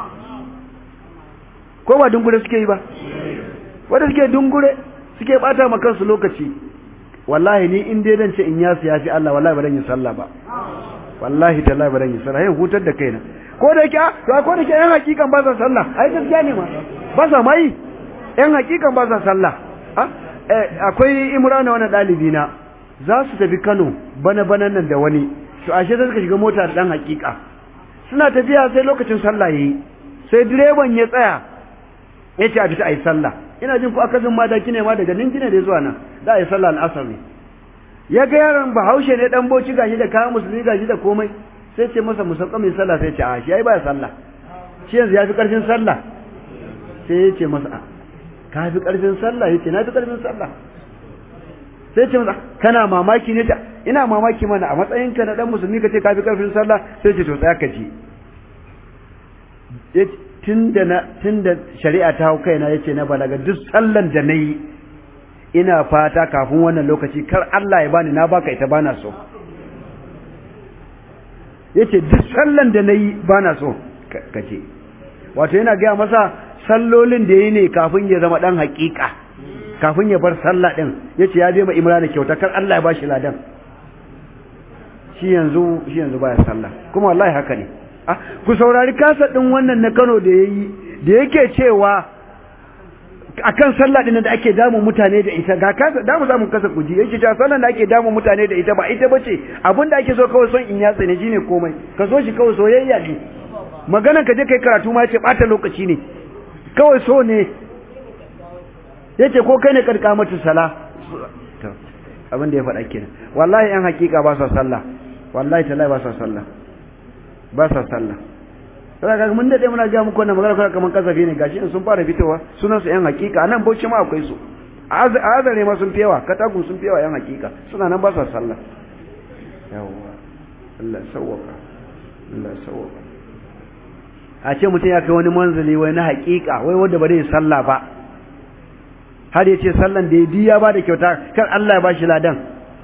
ko ba dungure suke yi ba wanda suke dungure suke bata ma kansu lokaci wallahi ni in dai dan ce in yasu ya fi Allah wallahi ba dan yi sallah ba wallahi tallahi ba dan yi sallah yin hutar da kaina ko da yake to ko da yake yan hakikan ba sa sallah ai gaskiya ne ma ba sa mai yan hakikan ba sa sallah ha akwai imrana wani ɗalibi na za su tafi kano bana banan nan da wani to ashe sai suka shiga mota da ɗan hakika suna tafiya sai lokacin sallah yayi sai direban ya tsaya ya ce a fita a yi sallah ina jin ku akasin madaki ne ma daga ninki ne da zuwa nan za a yi sallah al'asar ne ya ga yaron bahaushe ne dan boci gashi da kayan musulmi gashi da komai sai ce masa musauka mai sallah sai ce a shi ai baya sallah shi yanzu ya fi karfin sallah sai ya ce masa a ka fi karfin sallah ya ce na fi karfin sallah sai ya ce masa kana mamaki ne ta ina mamaki mana a matsayinka na dan musulmi ka ce ka fi karfin sallah sai ce to tsaya ka ji tunda na tunda shari'a ta hau kaina yace na balaga duk sallan da nayi ina fata kafin wannan lokaci kar Allah ya bani na baka ita bana so yace duk sallan da nayi bana so kace wato yana gaya masa sallolin da yayi ne kafin ya zama dan hakika kafin ya bar sallah din yace ya je ma Imran kyauta kar Allah ya bashi ladan shi yanzu shi yanzu baya sallah kuma wallahi haka ne ah ku saurari kasa din wannan na Kano da yayi da yake cewa akan sallah din da ake damu mutane da ita ga kasa damu zamu kasa kuji yake cewa sallan da ake damu mutane da ita ba ita bace abinda ake so kawai son in yatsa ne shine komai ka so shi kawai soyayya ne magana ka je kai karatu ma yace bata lokaci ne kawai so ne yace ko kai ne karka mata sala abin da ya faɗa kenan wallahi yan hakika ba sa sallah wallahi tallahi ba sa sallah ba sa sallah sai kaga mun dade muna ga muku wannan magana kuma kaman kasafi ne gashi in sun fara fitowa sunan su yan hakika anan bauchi ma akwai su azare ma sun fiyawa katagun sun fiyawa yan hakika suna nan ba sa sallah yawa Allah sawwaka Allah sawwaka a ce mutum ya kai wani manzali wai na hakika wai wanda ba zai sallah ba har ya ce sallan da ya diya ba da kyauta kar Allah ya ba shi ladan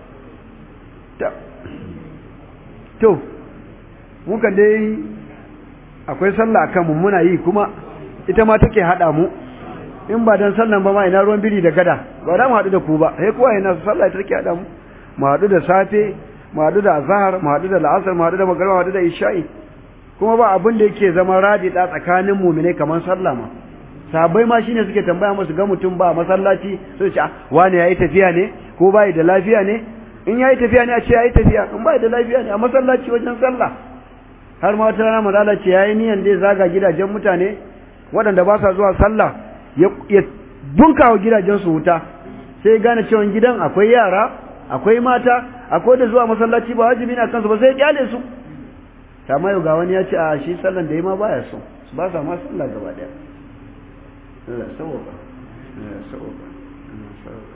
to muka dai akwai sallah akan mu muna yi kuma ita ma take hada mu in ba dan sallan ba ma ina ruwan biri da gada ba da mu hadu da ku ba sai kowa yana sallah ita take hada mu mu hadu da safe mu hadu da azhar mu hadu da la'asar mu hadu da magriba mu hadu da isha'i kuma ba abin da yake zama radida tsakanin mu'mine kamar sallah ma sabai ma shine suke tambaya musu ga mutum ba masallaci sai ce wani yayi tafiya ne ko bai da lafiya ne in yayi tafiya ne a ce yayi tafiya in bai da lafiya ne a masallaci wajen sallah har ma wata rana mazala ce yayi niyan dai zaga gidajen mutane waɗanda ba sa zuwa sallah ya bunkawa gidajen su wuta sai gane cewa gidan akwai yara akwai mata akwai da zuwa masallaci ba wajibi ne kansu ba sai ya kyale su amma yau ga wani ya ce a shi sallan da yi ma baya so ba sa ma sallah gaba daya Allah sauka Allah sauka Allah sauka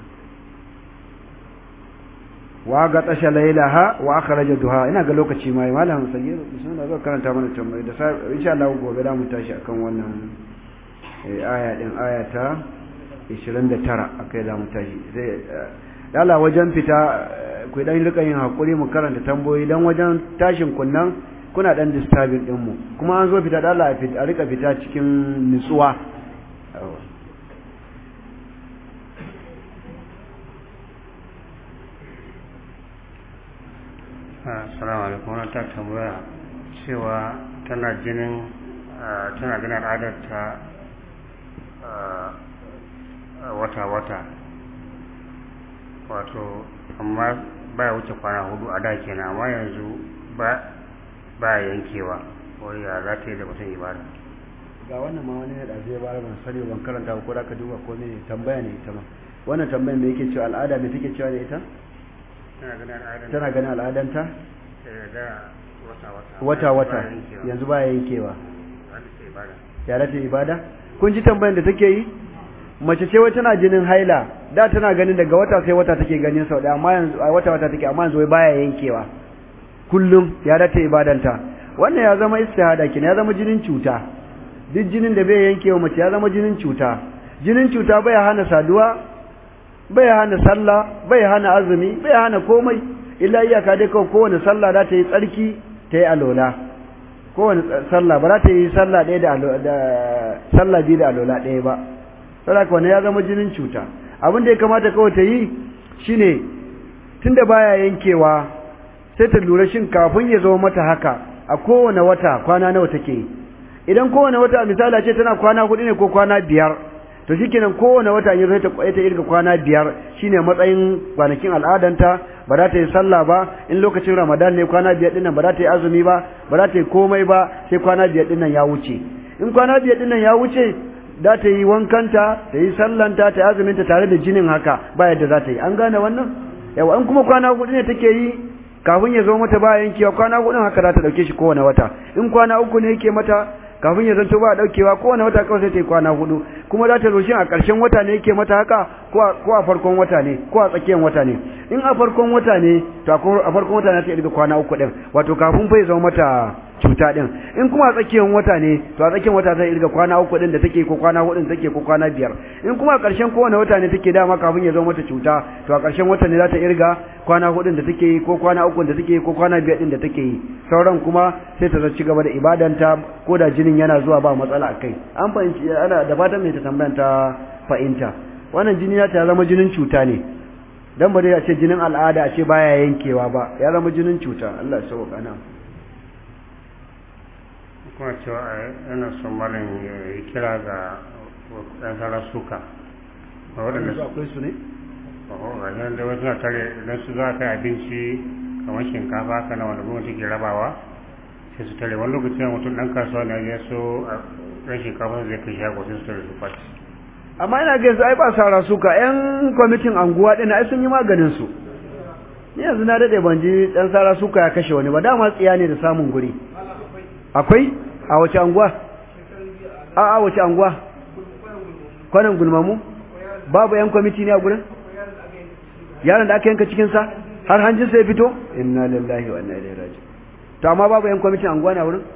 wa ga tasha lailaha wa akhraja duha ina ga lokaci mai malam sagir bismillah zo karanta mana tambayi da insha Allah gobe da mu tashi akan wannan aya din aya ta 29 akai za mu tashi sai dala wajen fita ku dan rika yin hakuri mu karanta tambayoyi dan wajen tashin kunnan kuna dan disturbing din mu kuma an zo fita dala a rika fita cikin nutsuwa assalamu alaikum wannan ta tambaya cewa tana jinin tana ganin al'adarta wata-wata wato amma baya wuce kwana hudu a da kenan amma yanzu ba yankewa wani ya za ta yi da mutum ibada ga wannan ma wani da zai bara ban sani ban karanta ko da ka duba ko ne tambaya ne ita ma wannan tambayan da yake cewa al'ada me take cewa da ita tana ganin al'adanta wata wata yanzu baya yankewa ya rata ibada kun ji tambayan da take yi mace ce wai tana jinin haila da tana ganin daga wata sai wata take ganin sau da amma yanzu a wata wata take amma yanzu wai baya yankewa kullum ya rata ibadanta wannan ya zama istihada kin ya zama jinin cuta duk jinin da bai yankewa mace ya zama jinin cuta jinin cuta bai hana saduwa bai hana sallah bai hana azumi bai hana komai illa iyaka dai kawai kowane sallah za ta yi tsarki ta yi alola kowane sallah ba za ta yi sallah ɗaya da da sallah biyu da alola ɗaya ba saboda wannan ya zama jinin cuta abin da ya kamata kawai ta yi shine tunda baya yankewa sai ta lura shin kafin ya zama mata haka a kowane wata kwana nawa take yi idan kowane wata misali ce tana kwana hudu ne ko kwana biyar to shikenan kowane wata ya zai ta ta irga kwana biyar shine matsayin kwanakin al'adanta ba za ta yi sallah ba in lokacin ramadan ne kwana biyar dinnan ba za ta yi azumi ba ba za ta yi komai ba sai kwana biyar dinnan ya wuce in kwana biyar dinnan ya wuce za ta yi wankanta ta yi sallanta ta yi azuminta tare da jinin haka ba yadda za ta yi an gane wannan yawa in kuma kwana hudu ne take yi kafin ya zo mata ba yankewa kwana hudun haka za ta dauke shi kowane wata in kwana uku ne yake mata kafin ya zanto ba daukewa kowane wata kawai sai ta yi kwana hudu kuma za ta zo shi a ƙarshen wata ne yake mata haka ko a farkon wata ne ko a tsakiyar wata ne in a farkon wata ne to a farkon wata ne ta irga kwana uku din wato kafin fa ya zama mata cuta din in kuma a tsakiyar wata ne to a tsakiyar wata zai irga kwana uku din da take ko kwana hudu da take ko kwana biyar in kuma a ƙarshen kowane wata ne take dama kafin ya zama mata cuta to a ƙarshen wata ne za ta irga kwana hudu da take yi ko kwana uku da take yi ko kwana biyar din da take yi sauran kuma sai ta ci gaba da ibadanta ko da jinin yana zuwa ba matsala akai an fahimci ana da fatan mai ta tambayan ta fahimta wannan jini ya ta zama jinin cuta ne dan ba dai a ce jinin al'ada a ce baya yankewa ba ya zama jinin cuta Allah ya sauka nan kuma cewa yana son malin ya kira ga ɗan sarar suka a waɗanda su akwai su ne? a yan da wasu na tare idan su za a kai abinci kamar shinkafa haka na wanda gwamnati ke rabawa sai su tare wani lokaci na mutum ɗan kasuwa ne ya so a ɗan shinkafa zai kai shago sai su tare su kwaci amma ina ga yanzu ai ba sara suka yan kwamitin anguwa ɗin ai sun yi maganin su ni yanzu na daɗe ban ji ɗan sara suka ya kashe wani ba dama tsiya ne da samun guri akwai a wace anguwa a a wace anguwa kwanan gulmamu babu yan kwamiti ne a gurin yaron da aka yanka cikinsa har hanjin sai fito inna lillahi wa inna ilaihi raji to amma babu yan kwamitin anguwa ne a wurin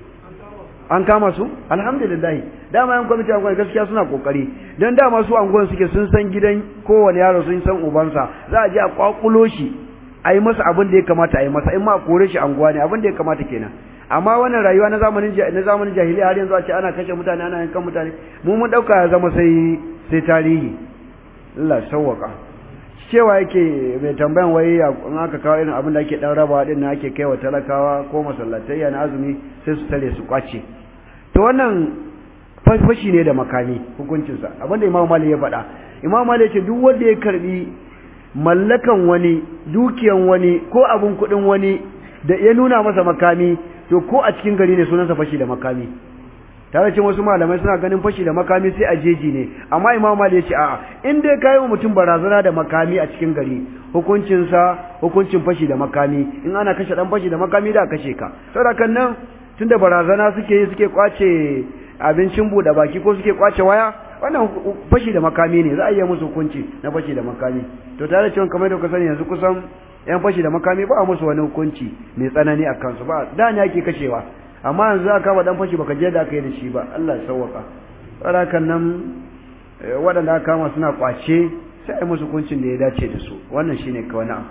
an kama su alhamdulillah dama yan kwamitin anguwa gaskiya suna kokari dan dama su anguwan suke sun san gidan kowane yaro sun san ubansa za a je a kwakulo shi a yi masa abin da ya kamata a yi masa in ma a kore shi anguwa ne abin da ya kamata kenan amma wannan rayuwa na zamanin na zamanin jahiliya har yanzu a ce ana kashe mutane ana yankan mutane mu mun dauka ya zama sai sai tarihi Allah sawwaka cewa yake mai tambayan wai in aka kawo irin abin da ake dan rabawa din na ake kaiwa talakawa ko masallatai na azumi sai su tare su kwace to wannan fashi ne da makami hukuncinsa abinda Imam Malik ya faɗa Imam Malik ya ce duk wanda ya karbi mallakan wani dukiyan wani ko abun kuɗin wani da ya nuna masa makami to ko a cikin gari ne sunansa fashi da makami tare ce wasu malamai suna ganin fashi da makami sai a jeji ne amma imam mali ya ce a'a in dai ka yi wa mutum barazana da makami a cikin gari hukuncinsa hukuncin fashi da makami in ana kashe dan fashi da makami da kashe ka saboda kan nan tunda barazana suke yi suke kwace abincin buɗe baki ko suke kwace waya wannan fashi da makami ne za a iya musu hukunci na fashi da makami to tare cewa kamar da kuka sani yanzu kusan yan fashi da makami ba a musu wani hukunci mai tsanani a kansu ba da ne ake kashewa amma yanzu aka kama dan fashi baka je da aka yi da shi ba Allah ya sauwaka kan nan waɗanda aka kama suna kwace sai a yi musu hukuncin da ya dace da su wannan shine kawai na'am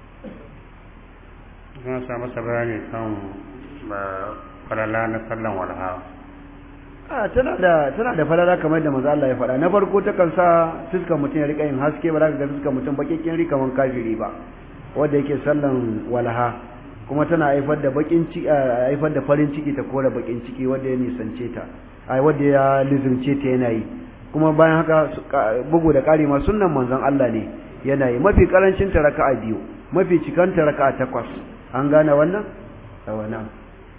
zan sa masa bayani kan falala na sallan walha a tana da tana da falala kamar da manzo Allah ya faɗa na farko ta kan sa fuskar mutum ya rika yin haske ba za ka ga fuskar mutum bakikin rika man kafiri ba wanda yake sallan walha kuma tana haifar da bakin ciki haifar da farin ciki ta kora bakin ciki wanda ya nisance ta ai wanda ya lizumce ta yana yi kuma bayan haka bugu da ƙari ma sunnan manzon Allah ne yana yi mafi karancin ta raka'a biyu mafi cikan ta raka'a takwas an gane wannan a wannan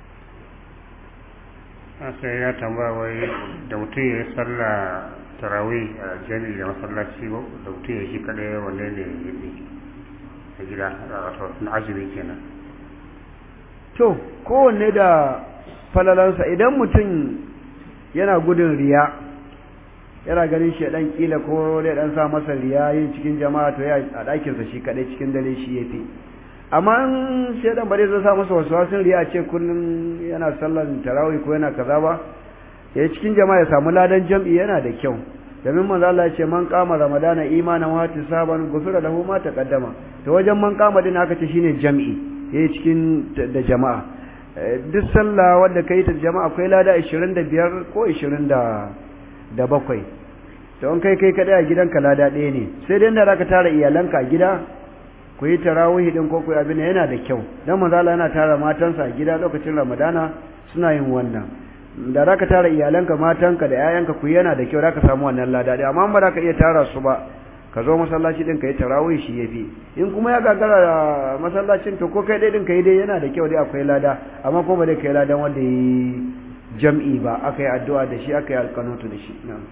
sai ya tambaya wai da mutum ya yi sallah tarawih a jami'i da masallaci da mutum ya shi kadai wanne ne ya a gida wato na azumi kenan to kowanne da falalansa idan mutum yana gudun riya yana ganin shi dan kila ko dai dan sa masa riya yin cikin jama'a to ya a ɗakin sa shi kadai cikin dare shi yafi amma in shi dan bare zai sa masa wasu wasun riya ce kullun yana sallan tarawih ko yana kaza ba ya cikin jama'a ya samu ladan jam'i yana da kyau domin manzo Allah ya ce man qama ramadana imanan wa tisaban gufira lahu ma taqaddama to wajen man qama din aka ce shine jam'i yayi cikin da jama'a duk sallah wanda kai ta jama'a akwai lada 25 ko 20 da bakwai to in kai kai kadai a gidanka lada ɗaya ne sai dai da zaka tara iyalanka a gida ku yi tarawih din ko ku abin yana da kyau dan manzo Allah yana tara matansa a gida lokacin Ramadana suna yin wannan da za ka tara iyalanka matanka da 'ya'yanka ku yana da kyau za ka samu wannan lada ɗaya amma ba za ka iya tara su ba ka zo masallaci ɗin ka yi tarawih shi ya fi in kuma ya gagara masallacin to ko kai ɗaya ɗin ka yi dai yana da kyau dai akwai lada amma ko ba dai ka yi ladan wanda ya yi jam'i ba aka yi addu'a da shi aka yi alkanutu da shi na'am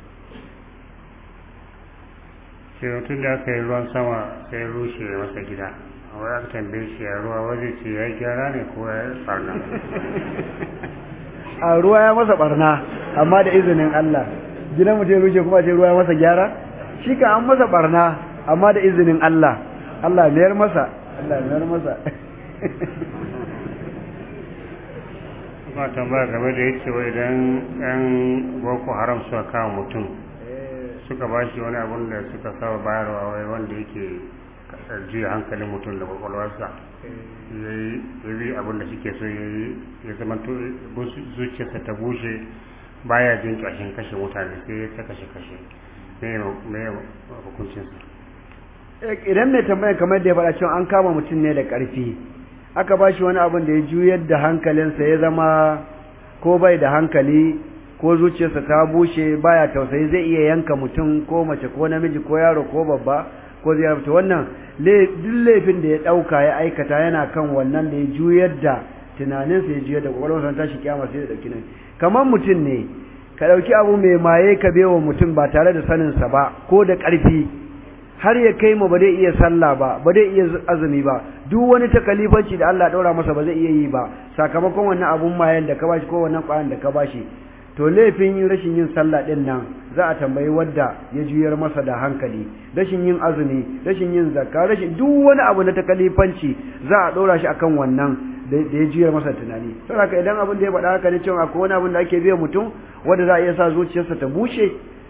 sai mutum da aka yi ruwan sama sai rushe masa gida wai aka tambaye shi ya ruwa waje ce ya gyara ne ko ya farna a ruwa ya masa barna amma da izinin Allah gidan mutum ya rushe kuma ce ruwa ya masa gyara shi ka an masa barna amma da izinin Allah Allah mayar masa Allah mayar masa kuma tambaya game da yake wai idan yan boko haram suka kawo mutum suka ba shi wani abun da suka saba bayarwa wai wanda yake juya hankalin mutum da kwakwalwarsa ya yi abin da suke so ya yi ya zama zuciyarsa ta bushe baya jin ƙashin kashe mutane sai ya ta kashe kashe me hukuncinsa idan mai tambaya kamar da ya faɗa cewa an kama mutum ne da ƙarfi aka ba shi wani abin da ya juyar da hankalinsa ya zama ko bai da hankali ko zuciyarsa ta bushe baya tausayi zai iya yanka mutum ko mace ko namiji ko yaro ko babba ko zai rubuta wannan duk laifin da ya ɗauka ya aikata yana kan wannan da ya juyar da tunaninsa ya juyar da kwakwalwarsa tashi kyamar sai da ɗauki nan kamar mutum ne ka ɗauki abu mai maye ka bewa mutum ba tare da saninsa ba ko da ƙarfi har ya kai ma ba zai iya sallah ba ba zai iya azumi ba duk wani takalifanci da Allah ɗaura masa ba zai iya yi ba sakamakon wannan abun mayen da ka bashi ko wannan ƙwayan da ka bashi to laifin rashin yin sallah din nan za a tambayi wadda ya juyar masa da hankali rashin yin azumi rashin yin zakka rashin duk wani abu na takalifanci za a ɗora shi akan wannan da ya juyar masa tunani saboda idan abin da ya faɗa haka ne cewa akwai wani abin da ake biya mutum wanda za a iya sa zuciyarsa ta bushe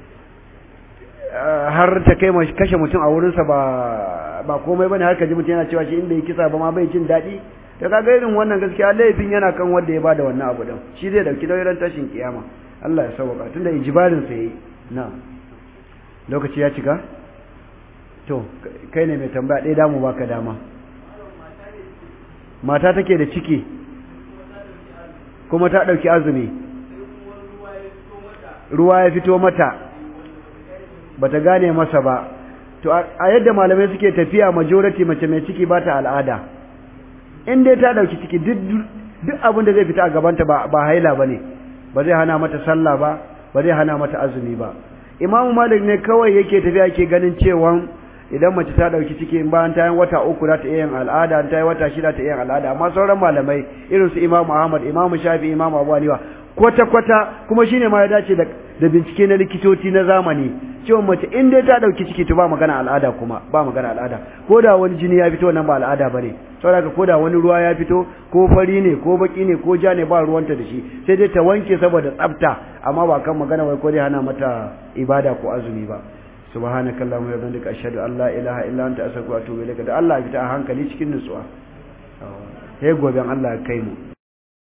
har ta kai kashe mutum a wurinsa ba ba komai bane har ka ji mutum yana cewa shi in bai kisa ba ma bai jin daɗi to kaga irin wannan gaskiya laifin yana kan wanda ya bada wannan abu din shi zai dauki nauyin tashin kiyama Allah ya sauka tunda ijibarin sa yayi na lokaci ya cika to kai ne mai tambaya ɗaya damu baka dama mata take da ciki kuma ta ɗauki azumi ruwa ya fito mata bata gane masa ba to a yadda malamai suke tafiya majority mace mai ciki ba ta al'ada in dai ta dauki ciki duk abin da zai fita a gabanta ba ba haila bane ba zai hana mata sallah ba ba zai hana mata azumi ba imamu malik ne kawai yake tafiya ke ganin cewa idan mace ta dauki ciki bayan ta yi wata uku za ta iya yin al'ada ta yi wata shida ta iya yin al'ada amma sauran malamai irin su imamu ahmad imamu shafi imamu abu hanifa kwata kwata kuma shine ma ya dace da da bincike na likitoci na zamani cewa mace in dai ta dauki ciki to ba magana al'ada kuma ba magana al'ada ko da wani jini ya fito nan ba al'ada bane saboda ko da wani ruwa ya fito ko fari ne ko baki ne ko ja ne ba ruwanta da shi sai dai ta wanke saboda tsafta amma ba kan magana wai ko dai hana mata ibada ko azumi ba subhanakallahumma wa bihamdika ashhadu an la ilaha illa anta astaghfiruka wa atubu ilaik da Allah ya fita a hankali cikin nutsuwa sai goben Allah ya kai mu